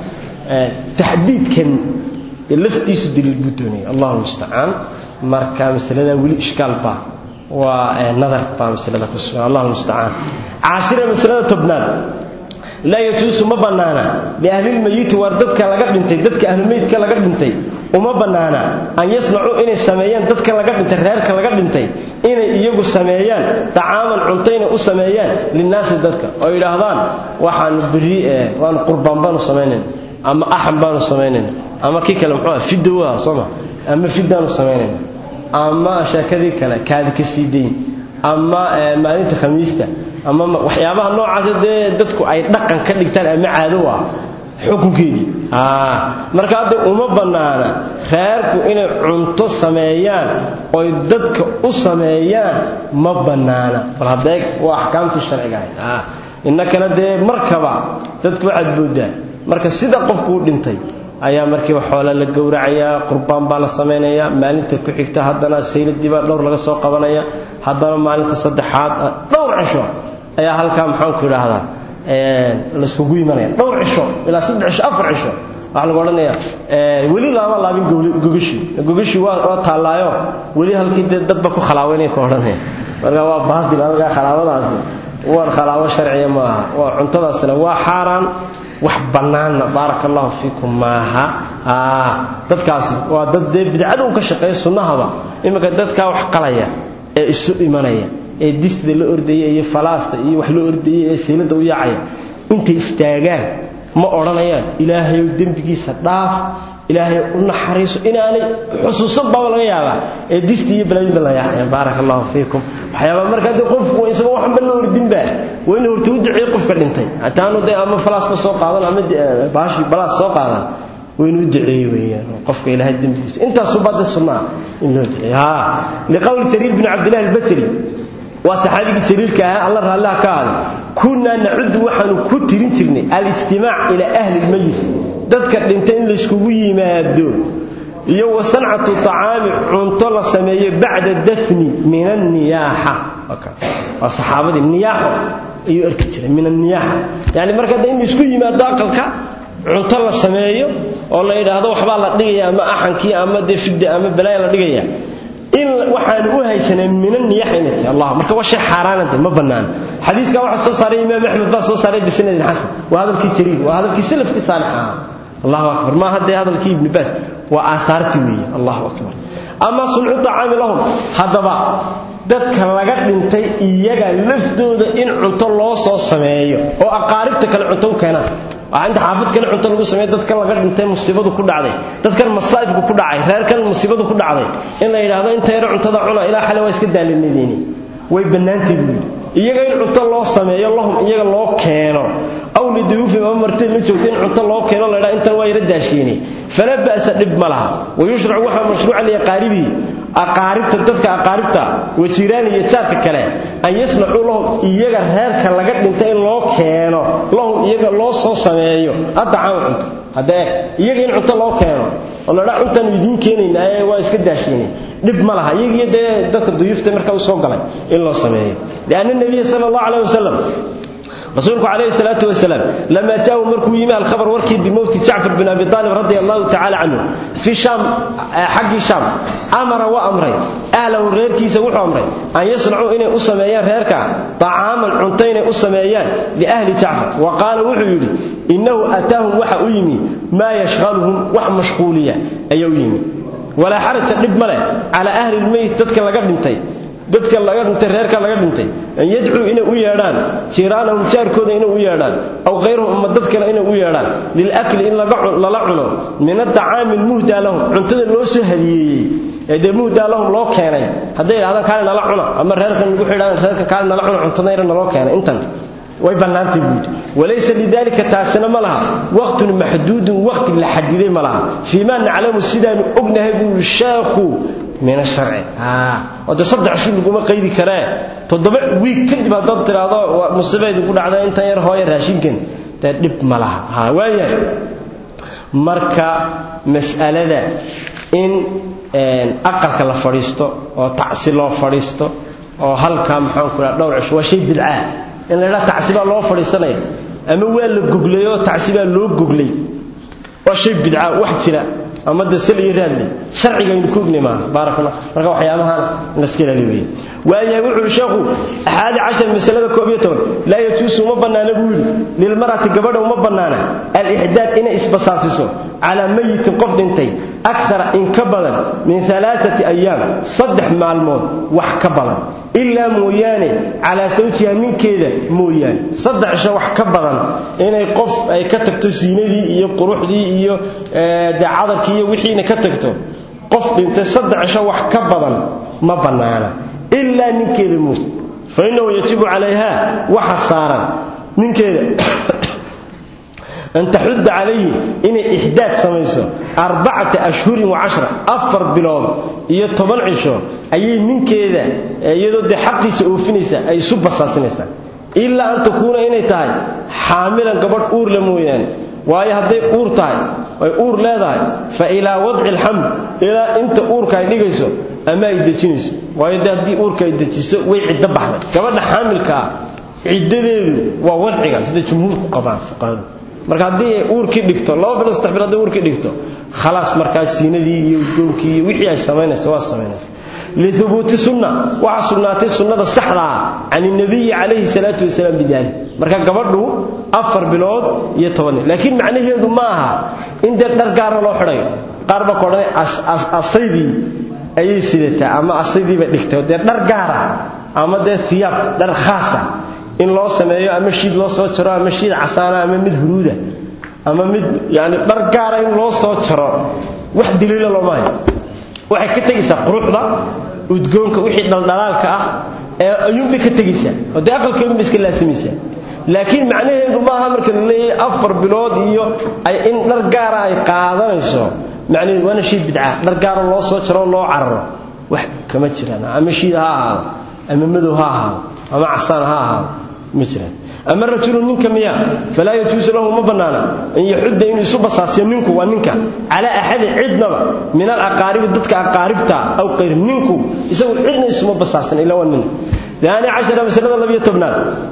taxdiidkan laftiisu daliil buu doonaya allahu mustacaan marka masalada weli ishkaal baa waa nadar baa masalada ku sugan allahu mustacaan caashira masalada tobnaad laa yajuusu ma bannaana liahlilmayiti waar dadka laga dhintay dadka ahlumeydka laga dhintay uma bannaana an yasnacuu inay sameeyaan dadka laga dhintay reerka laga dhintay inay iyagu sameeyaan dacaaman cunto inay u sameeyaan linnaasi dadka oo yidhaahdaan waxaanu beri waanu qurbaan baanu samaynayn ama axam baanu samaynayn ama kii kale muxuu ah fidowa sooma ama fidaanu samaynayn ama sheekadii kale kaadi ka sii dayn ama maalinta khamiista ama waxyaabaha noocaas dee dadku ay dhaqan ka dhigtaan ama caado ah xukunkeedii marka hadda uma bannaana reerku inay cunto sameeyaan oy dadka u sameeyaan ma bannaana bal haddee waa axkaamtii sharciga ahayd innakana dee markaba dadku waxaad booddaa marka sida qofkuu dhintay ayaa markiiba xoola la gowracayaa qurbaan baa la samaynayaa maalinta ku xigta haddana sayladii baa dhowr laga soo qabanaya haddana maalinta saddexaad dhowr cisho ayaa halkaa maxaanku idhaahdaa layskugu imanaya dhowr cisho ilaa saddex cisho afar cisho waxaa lagu odhanaya weli laama laabin gogashii gogashii waa taallaayo weli halkii dee dadba ku khalaaweynay ka odhanaya marka waa baatil halkaa khalaawadaasi war khalaabo sharciya ma aha waa cuntadaasina waa xaaraan wax bannaanna baaraka allahu fiikum maaha dadkaasi waa dad dee bidcada u ka shaqeeya sunnahaba iminka dadkaa wax qalaya ee isu imanaya ee disda la ordaya iyo falaasta iyo wax la ordaya ee seylada u yaacaya intay istaagaan ma odhanayaan ilaahayow dembigiisa dhaaf ilaahay u naxariiso inaanay xusuusan baaba laga yaabaa ee disti iyo balaayinba la yaacaya baaraka allahu fiikum waxyaabaa marka haddii qofku isagoo waxanba la ordinba waa inuu horta u duceeyo qofka dhintay hataanu dee ama falaasba soo qaadan ama baashi balaas soo qaadan waa inuu duceeyo weeyaan qofka ilaahay dembigiisa intaasuu baa dee sunnaa in loo duceeyo haa liqowli jariir bin cabdillahi albasri waa saxaabigii jariirka ahaa alla raallaha ka aaday kunnaa nacudu waxaanu ku tirin jirnay alijtimaac ilaa ahli lmayit dadka dhintay in layskugu yimaado iyo wa sancatu tacaami cunto la sameeyo bacda dafni min anniyaaxa waa saxaabadii niyaaxo ayuu arki jiray min anniyaaxa yani marka hadda in laysku yimaado aqalka cunto la sameeyo oo la yidhaahdo waxbaa la dhigaya ama axankii ama dee fidda ama balaaya la dhigaya in waxaan u haysaneen minan niyaxaynati allah marka waa shay xaaraanante ma bannaan xadiiskaa waxaa soo saaray imaam axmed baa soo saaray bisanadin xasan waa hadalkii jariir waa hadalkii salafkii saalix ahaa allahu akbar ma haddee hadalkii ibni baas waa aahaartii weeye allahu akbar ama suncu tacaami lahum haddaba dadka laga dhintay iyaga laftooda in cunto loo soo sameeyo oo aqaaribta kale cunto u keenaan waxaa inta xaafid kale cunto lagu sameeyo dadkan laga dhintay musiibadu ku dhacday dadkan masaa'ibku ku dhacay reerkan musiibadu ku dhacday in la yidhaahdo inta yaro cuntada cuna ilaa xale waa iska daalinadeyni way bannaantay buu yidhi iyaga in cunto loo sameeyo lahum iyaga loo keeno aw liduyuufim ama martida la joogta in cunto loo keeno la ydhaa intan waa yara daashiini falaa ba'sa dhib ma laha wayushracu waxaa mashruuca liaqaaribihi aqaaribta dadka aqaaribta wajiraan iyo jaadka kale an yasnacuu lahum iyaga reerka laga dhintay in loo keeno lahum iyaga loo soo sameeyo addacaama cunto hadda eeg iyaga in cunto loo keeno oo la dhaa cuntaanu idiin keenaynaaye waa iska daashiinay dhib ma laha iyagiiyo dee dadka duyuufta marka u soo galay in loo sameeyo lianna nabiya sala allahu caleyh wasalam rasuulku calayhi salaatu wasalaam lamaa jaahu markuu yimi alkhabar warkii bimowti jacfar bin abi aalib radia allahu tacala canhu fi shaam xaggii shaam amara waa amray ahlahu reerkiisa wuxuu amray an yasnacuu inay u sameeyaan reerka طacaaman cunto inay u sameeyaan liahli jacfar wa qaala wuxuu yidhi innahu ataahum waxa u yimi maa yashqaluhum wax mashquuliya ayuu yimi walaa xaraja dhib ma leh calaa ahli lmeyt dadka laga dhintay dadka laga dhintay reerka laga dhintay an yadcuu inay u yeedhaan jiiraanahum jaarkooda inay u yeedhaan aw kayrahum ama dad kale inay u yeedhaan lilakli in lala cuno min adacaami lmuhdaa lahum cuntada loo soo hadiyeeyey ee dee muhdaa lahum loo keenay hadday idhahdaan kaale nala cuna ama reerkan lagu xidhaan reerka kaale nala cuna cuntada yara naloo keenay intan way bannaantay buu yidhi walaysa lidaalika taasina ma laha waqtun maxduudun waqti la xadiday ma laha fii maa naclamu sidaanu ognahay buu yidhi sheekhu min asharci oo dee saddex shil laguma qaydi karee toddoba wiig kadib haddaad tidhaahdo musiibaydu ku dhacda intan yar hooya raashinkan dee dhib ma laha ha waayahay marka mas'alada in aqalka la fadhiisto oo tacsi loo fadhiisto oo halkaa maxaanku dhaha dhowr cisho waa shay bidcaa in la ydhaha tacsi baa loo fadhiisanaya ama waa la goglay oo tacsi baa loo goglay waa shay bidca wax jira ama de sal iyo raadle sharciga aynu ku ognay maaha baarakalla marka waxyaabahana in la iska ilaaliyo weeye waayahay wuxuu yidhi sheekhu axaadi cashar masalada koob iyo toban laa yajuusu uma bannaana buu yidhi lilmar'ati gabadha uma bannaana alixdaad inay isbasaasiso calaa mayitin qof dhintay akara in ka badan min alaaati ayaam saddex maalmood wax ka badan ilaa mooyaane calaa sawjiha ninkeeda mooyaane saddex isha wax ka badan inay qof ay ka tagto siinadii iyo quruxdii iyo dee cadarkii iyo wixiina ka tagto qof dhintay saddex isha wax ka badan ma bannaana ilaa ninkeeda mooy fa innahu yajibu calayha waxa saaran ninkeeda an taxudda calayhi inay ixdaad samayso arbacata ashhurin wa cashra afar bilood iyo toban cisho ayay ninkeeda iyadoo dee xaqiisa oofinaysa ay isu basaasinaysaa ilaa an takuuna inay tahay xaamilan gabadh uurle mooyaane waayo hadday uur tahay ay uur leedahay fa ilaa wadci alxamd ilaa inta uurka ay dhigayso ama ay dejinayso waayo dee haddii uurka ay dejiso way ciddo baxday gabadha xaamilka ah ciddadeedu waa wadciga sida jumhuurku qabaan fuqahadu marka haddii ay uurkii dhigto laba bilo saddex bilo hadday uurkii dhigto khalaas markaas siinadii iyo udgoonkii iyo wixii ay samaynaysa waa samaynaysa lihubuuti sunna waxaa sugnaatay sunnada saxda ah can inabiyi calayhi salaatu wasalaam bidaalik marka gabadhu afar bilood iyo toban laakiin macnaheedu ma aha in dee dhar gaara loo xidhayo qaar baa ka odhanay asaydii ayay sidataa ama asaydii bay dhigtay dee dhar gaara ama dee hiyaab dhar khaasa in loo sameeyo ama shiid loo soo jaro ama shiid casaana ama mid huruuda ama mid yani dhar gaara in loo soo jaro wax daliila looma hayo waxay ka tegaysaa quruxda udgoonka wixii dhaldhalaalka ah ee ayuunbay ka tegaysaa oo dee aqalkeedunbay iska laasimaysaa laakiin macnaheedu maaha marka la leeyahay afar bilood iyo ay in dhar gaara ay qaadanayso macnaheedu waana shay bidca dhar gaaro loo soo jaro loo cararo wax kama jiraan ama shiid ha ahaado ama madow ha ahaado ama casaan ha ahaado ma jiraan ama rajulu ninka miya falaa yajuusu lahu ma bannaana an yaxudda inuu isu basaasiyo ninku waa ninka calaa axadin cidnaba min alaqaaribi dadka aqaaribta aw qayrim ninku isagu cidna isuma basaasan ilaa waa nin daani cashara masalada labiyo tobnaad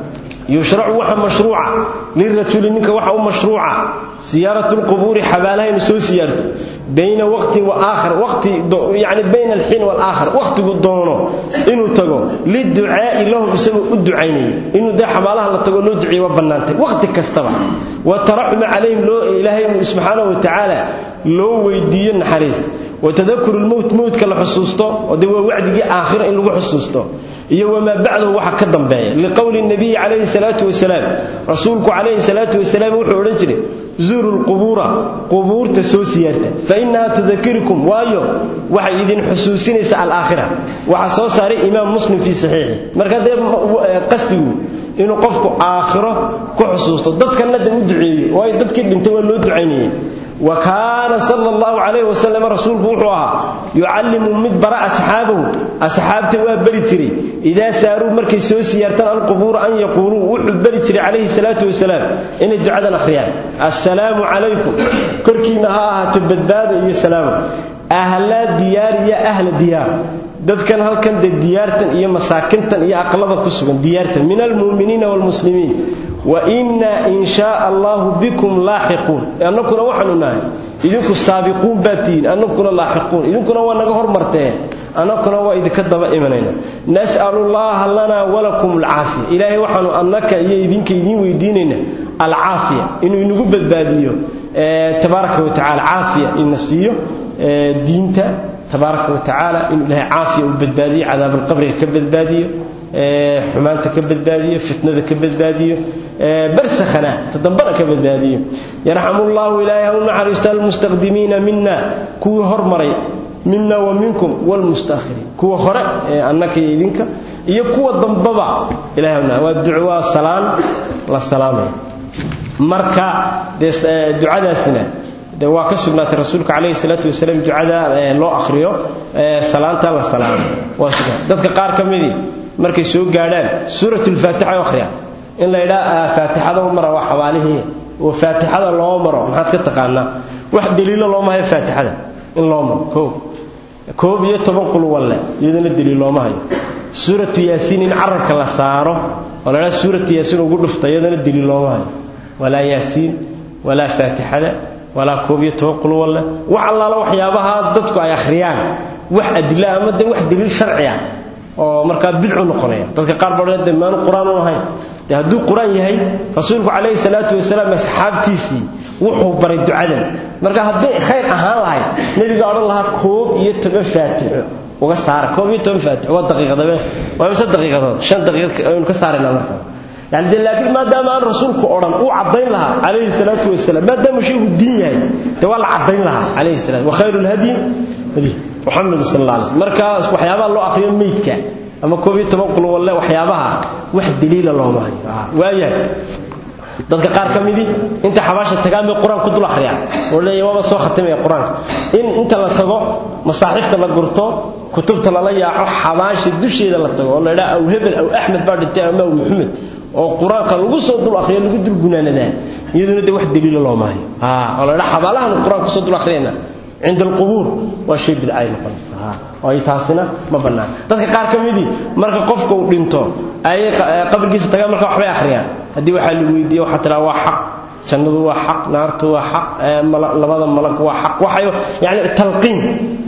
yushracu waxa mashruuca lirajuli ninka waxa u mashruuca siyaaratu lqubuuri xabaalaha inuu soo siyaarto bayna waqtin wa aakhar waqti yani bayna alxiin waalaakhar waqtigu doono inuu tago liducaa'i lahum isagoo u ducaynaya inuu dee xabaalaha la tago loo duceeye waa bannaantay waqti kastaba wa taraxuma calayhim loo ilaahay subxaanahu wa tacaala loo weydiiyo naxariis watadakuru lmowt mowtka la xusuusto oo dee waa wacdigii aakhira in lagu xusuusto iyo wamaa bacdahu waxa ka dambeeya liqowli nabiyi calayhi salaatu wasalaam rasuulku calayhi salaatu wasalaam wuxuu odhan jiray zuuru lqubuura qubuurta soo siyaarta fa innaha tudakirikum waayo waxay idin xusuusinaysaa alaakhira waxaa soo saaray imaam muslim fii saxiixi marka dee qasdigu inuu qofku aakhiro ku xusuusto dadkanna de u duceeyo waayo dadkii dhintay waa loo ducaynayey wa kaana sala allahu calayhi wasalam rasuulku wuxuu ahaa yucallimu mid bara asxaabahu asxaabta waa beri jiray idaa saaruu markay soo siyaartaan alqubuura an yaquuluu wuxuu beri jiray calayhi salaatu wasalaam inay ducadan akhriyaan assalaamu calaykum korkiinna ha ahaato badbaada iyo salaamu ahla diyaar iyo ahla diyaar dadkan halkan de diyaartan iyo masaakintan iyo aqlada ku sugan diyaartan min almu'miniina waalmuslimiin wa innaa in shaa allahu bikum laaxiquun annakuna waxaanu nahay idinku saabiquun baad tihiin annakuna laaxiquun idinkuna waa naga hormarteen annakuna waa idinka daba imanayna nas'alu llaha lanaa walakum alcaafiya ilaahay waxaanu annaka iyo idinka idiin weydiinayna alcaafiya inuu inagu badbaadiyo tabaaraka wa tacala caafiya ina siiyo diinta tabaaraka wa tacaala inuu ilaahay caafiya uu badbaadiyo cadaabalqabriga ka badbaadiyo xumaanta ka badbaadiyo fitnada ka badbaadiyo barsakhana tadambana ka badbaadiyo yarxamullaahu ilaahay ha u naxariisto almustaqdimiina mina kuwii hormaray mina wa minkum wlmustakhiriin kuwa hore ee annaka iyo idinka iyo kuwa dambaba ilahay waa duco waa salaan la salaamaya marka dee ducadaasina de waa ka sugnaatay rasuulka calayhi salaatu wasalaam ducada loo akhriyo salaanta la salaamo waa sugan dadka qaar ka midii markay soo gaadhaan suuratulfaatixa u akhriyaan in la yidhaa faatixada u mara waa xabaalihii oo faatixada loo maro maxaad ka taqaanaa wax daliilo looma hayo faatixada in loo maro koob koob iyo toban qul walle iyadana daliil looma hayo suuratu yaasiin in carabka la saaro oo la yidhaha suuratu yaasiin ugu dhufta iyadana daliil looma hayo walaa yaasiin walaa faatixada walaa koob iyo toban qul walle wax allaala waxyaabaha dadku ay akhriyaan wax adila ama de wax daliil sharci ah oo markaa bidcu noqonaya dadka qaar baa de maanu qur-aan u ahayn de hadduu qur-aan yahay rasuulku calayhi salaatu wasalaam asxaabtiisii wuxuu baray ducadan marka hadday khayr ahaan lahayd nebiga odhan lahaa koob iyo toban faatixo uga saara koob iyo toban faatixo waa daqiiqadabe waa mise daqiiqadood shan daqiiqad aynu ka saarayna marka yani de laakiin maadaama aan rasuulku odhan uu caddayn lahaa calayhi salaatu wasalaam maadaama shaygu diin yahay de waa la caddayn lahaa calayhi salaam wa khayru lhadyi hadi muxamed sal alla alay slm markaas waxyaabaha loo akhriyo meydka ama koob iyo toban qul walle waxyaabaha wax daliila looma hayo waayahay dadka qaar ka midii inta xabaasha tagaan bay qur-aan ku dul akhriyaan oo leeyahy waaba soo khatimaya qur-aanka in inta la tago masaaxiifta la gurto kutubta lala yaaco xabaasha dusheeda la tago oo la idhaha aw hebel aw axmed baa dhintay ama aw maxamed oo qur-aanka lagu soo dul akhriyo lagu dul gunaanadaa iyaduna de wax daliila looma hayo oo la idhaha xabaalahan qur-aan kusoo dul akhriyayna cinda alqubuur waa shay bidcay noqonaysa ay taasina ma bannaan dadka qaar ka midii marka qofka uu dhinto ayay qabrigiisa tagaan marka waxbay akhriyaan haddii waxaa la weydiiye waxaa tiraa waa xaq jannadu waa xaq naartu waa xaq labada malag waa xaq waxay yani talqiin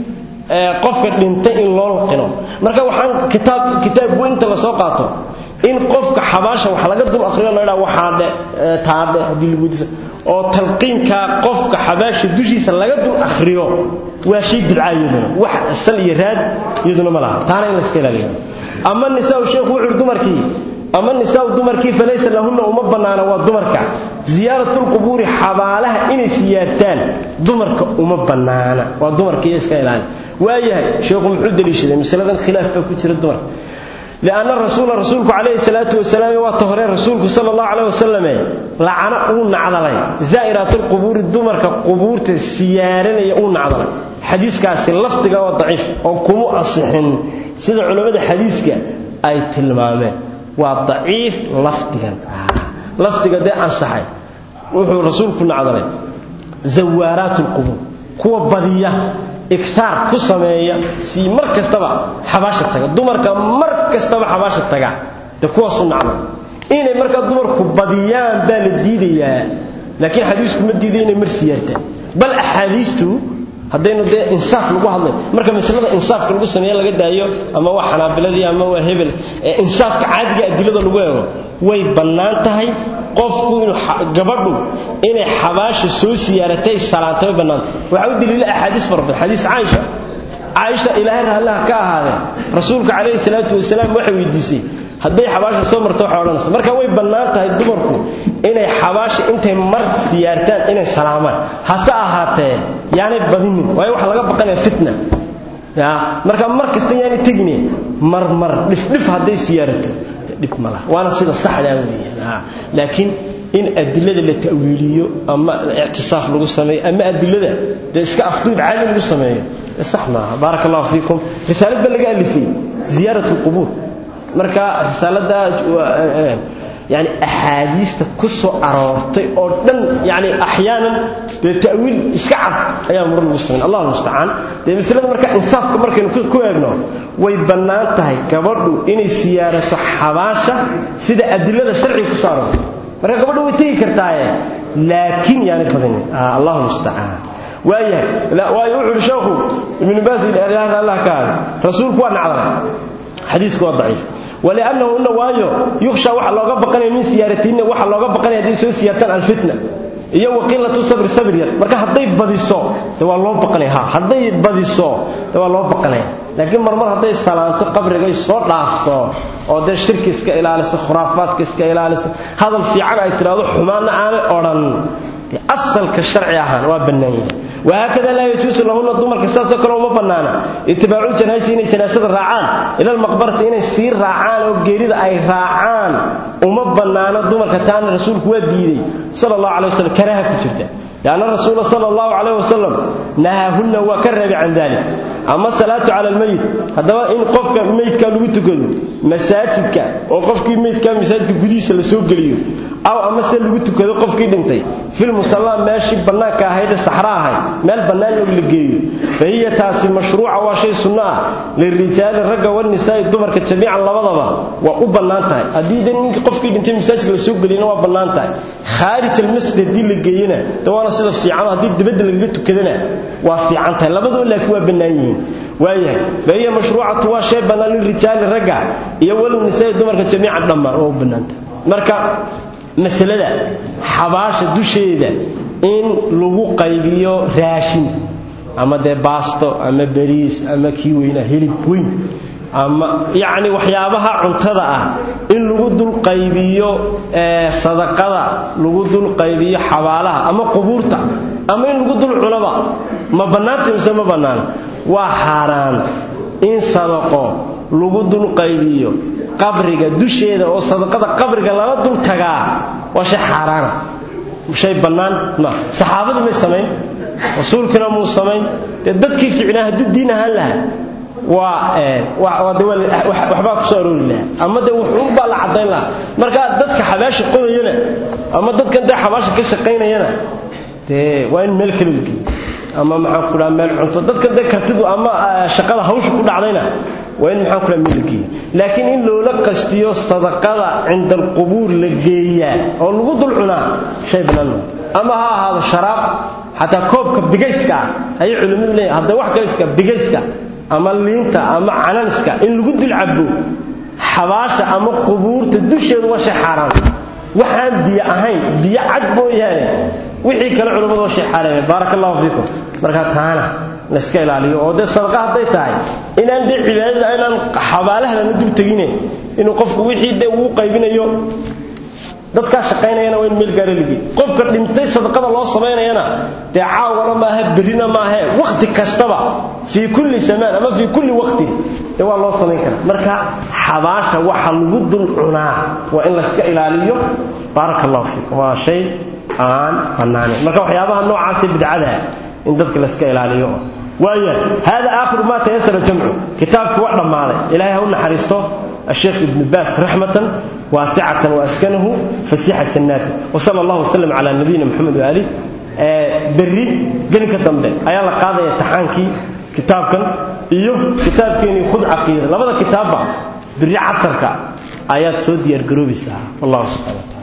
qofka dhintay in loo laqino marka waxaan kitaab kitaab weynta la soo qaato in qofka xabaasha wax laga dul akhriyo la yidhaha waxaa dhe taadhe haddii lagu disa oo talqiinkaa qofka xabaasha dushiisa laga dul akhriyo waa shay bidca iyaduna wax sal iyo raad iyaduna ma laha taana in la iska ilaaliyo ama nisaa sheekhu wuxuu yidhi dumarkii ama nisaa dumarkii falaysa lahunna uma bannaana waa dumarka ziyaaratulqubuuri xabaalaha inay siyaartaan dumarka uma bannaana waa dumarkaiyo iska ilaali waayahay sheekhu muxuu deliishaday masaladan khilaaf baa ku jira dumarka لأن الرسول رسولك عليه الصلاة والسلام وطهر رسولك صلى الله عليه وسلم لعنة أون عضلي زائرات القبور الدمر كقبور السيارين يؤون عضلي حديث كاسي لفظك وضعيف أو كمو أصحن سيد علماء حديثك أي تلمامه وضعيف لفظك لفظك ده أنصحي وحو رسولك عضلي زوارات القبور كوا بدية igtaar ku sameeya si mar kastaba xabaasha taga dumarka mar kastaba xabaasha taga de kuwaasu nacda inay markaa dumarku badiyaan baa la diidayaa laakiin xadiisku ma diiday inay mar siyaartaan bal axaadiistu haddaynu dee insaaf lagu hadlay marka masalada insaafka lagu sameeye laga daayo ama waa xanaabiladii ama waa hebel ee insaafka caadiga adilada lagu eego way bannaan tahay qofku inuu gabadhu inay xabaasha soo siyaaratay salaantay way bannaanta waxaa u daliila axaadiis fara badan xadiis caaisha caaisha ilaahay raallaha ka ahaadee rasuulka calayhi salaatu wasalaam waxay weydiisay hadday xabaasha soo marto waxay odhanaysa marka way bannaan tahay dumarku inay xabaasha intay mar siyaartaan inay salaamaan hase ahaatee yaanay badinin waayo waxaa laga baqanaya fitna ya marka mar kasta yaanay tegine mar mar dhifdhif hadday siyaarato dhib ma laha waana sida saxdaa weeyaan laakiin in adilada la ta'wiiliyo ama ictisaaf lagu sameeyo ama adilada dee iska afduub caadi lagu sameeyo sax maaha baaraka allahu fiikum risaalad ba laga alifay ziyaarat alqubuur marka risaalada yani axaadiista ku soo aroortay oo dhan yani axyaanan dee ta'wiil iska cad ayaa mar lagu samayn allah mustacaan dee masalada marka insaafka markaynu ku eegno way bannaan tahay gabadhu inay siyaarato xabaasha sida adilada sharciga ku soo aroortay marka gabadhu way tegi kartaaye laakiin yaanay badinin allahu mustacaan waayahay waayo wuxu uhi sheekhu ibnu baas allah ka hada rasuulku waa nacdalay xadiisku waa daciif waliannahu ina waayo yukhsha waxa looga baqanaya min siyaaratihinna waxa looga baqanaya hadday soo siyaartaan alfitna iyo waqilatu sabri sabr yar marka hadday badiso de waa loo baqanaya ha hadday badiso de waa loo baqanaya laakiin marmar hadday salaanto qabrigay soo dhaafto oo dee shirki iska ilaaliso khuraafaadka iska ilaaliso hadal fiican ay tidhaahdo xumaanna aanay odhan dee asalka sharci ahaan waa bannaan yahay وهكذا لا يجوز لهن دمر كساسو كلو ما بنانا اتباع الجنازه ان جنازه راعان الى المقبره ان سير راعان او غيريدا اي راعان وما بنانا دمر كتان رسولك وا ديدي صلى الله عليه وسلم كراهه كجرته لأن الرسول صلى الله عليه وسلم نهاهن وكرب عن ذلك أما الصلاة على الميت هذا إن قفك الميت كان لو تكدو مساجدك أو قفك الميت كان مساجدك قديس لسوق ليه أو أما سل لو تكدو قفك دنتي في المصلى ماشي بناك هيدا الصحراء هاي مال بنان لو لقيه فهي تاسي مشروعة وشيء سنة للرجال الرجال والنساء الدمر كجميعا لبضبا وأبنانتها أديد إنك قفك دنتي مساجدك لسوق ليه وأبنانتها خارج المسجد دي لقينا وانا sida fiican hadii dibadda laga tukadana waa fiican tahay labadoo laakiin waa bannaan yihiin waayahay bahiya mashruucatu waa shay bannaan lirijaali ragga iyo wal nisaa dumarka jamiican dhammaan oo bannaanta marka masalada xabaasha dusheeda in lagu qaybiyo raashin ama dee baasto ama bariis ama kii weynaa hilib weyn ama yacni waxyaabaha cuntada ah in lagu dul qaybiyo sadaqada lagu dul qaybiyo xabaalaha ama qubuurta ama in lagu dul cunaba ma bannaanta mise ma bannaana waa xaaraan in sadaqo lagu dul qaybiyo qabriga dusheeda oo sadaqada qabriga lala dul tagaa waa shay xaaraana shay bannaan ma saxaabadii may samayn rasuulkina muu samayn dee dadkii ficnaa hadduu diin ahaan lahaa waxbaa ku soo aroori lahaa ama de wuxuunbaa la caddayn lahaa marka dadka xabaasha qodayana ama dadkan dee xabaasha ka shaqaynayana dee waa in meel kale lageeyo ama maxaan ku dhaha meel cunto dadkan dee kartidu ama shaqada hawsha ku dhacdayna waa in maxaan ku dhaha meel la geeyo laakiin in loola qastiyo sadaqada cinda alqubuur la geeyaa oo lagu dul cunaa shay bannaan ama ha ahaado sharaab xataa koobka bigayska ah ayay culimmadu leeyihin hadda wax kale bigayska ama liinta ama cananiska in lagu dul cabo xabaasha ama qubuurta dusheedu waa shay xaaraan waxaan biyo ahayn biyo cad mooyaane wixii kale culimmadu waa shay xaaraan baaraka allahu fiikum marka taana la iska ilaaliyo oo dee sadaqa hadday tahay inaan dee cibaadada inaan xabaalaha lana dul tegine inuu qofku wixii dee uu qaybinayo dadkaa shaqaynayana waa in meel gaara ligi qofka dhintay sadaqada loo samaynayana dee caawana maaha berrina maahe wakhti kastaba fii kulli samaan ama fii kulli waqtin dee waa loo samayn karaa marka xabaasha waxa lagu dul cunaa waa in layska ilaaliyo baaraka allahu fiikum waa shay aan bannaanin marka waxyaabaha noocaasee bidcada in dadka layska ilaaliyo waaya hada aakhiru ma tayasara jamcu kitaabkii waa dhammaaday ilaahay ha u naxariisto الشيخ ابن باس رحمة واسعة وأسكنه فسيح جناته وصلى الله وسلم على نبينا محمد وآله بري قلنك الدنبه أيا الله قاضي يتحانكي كتاب كان إيوه كتاب كان يخذ عقيدة لبدا كتاب بري عصرك ayaad soo diyaargaroobaysaa wallahu subxana wataala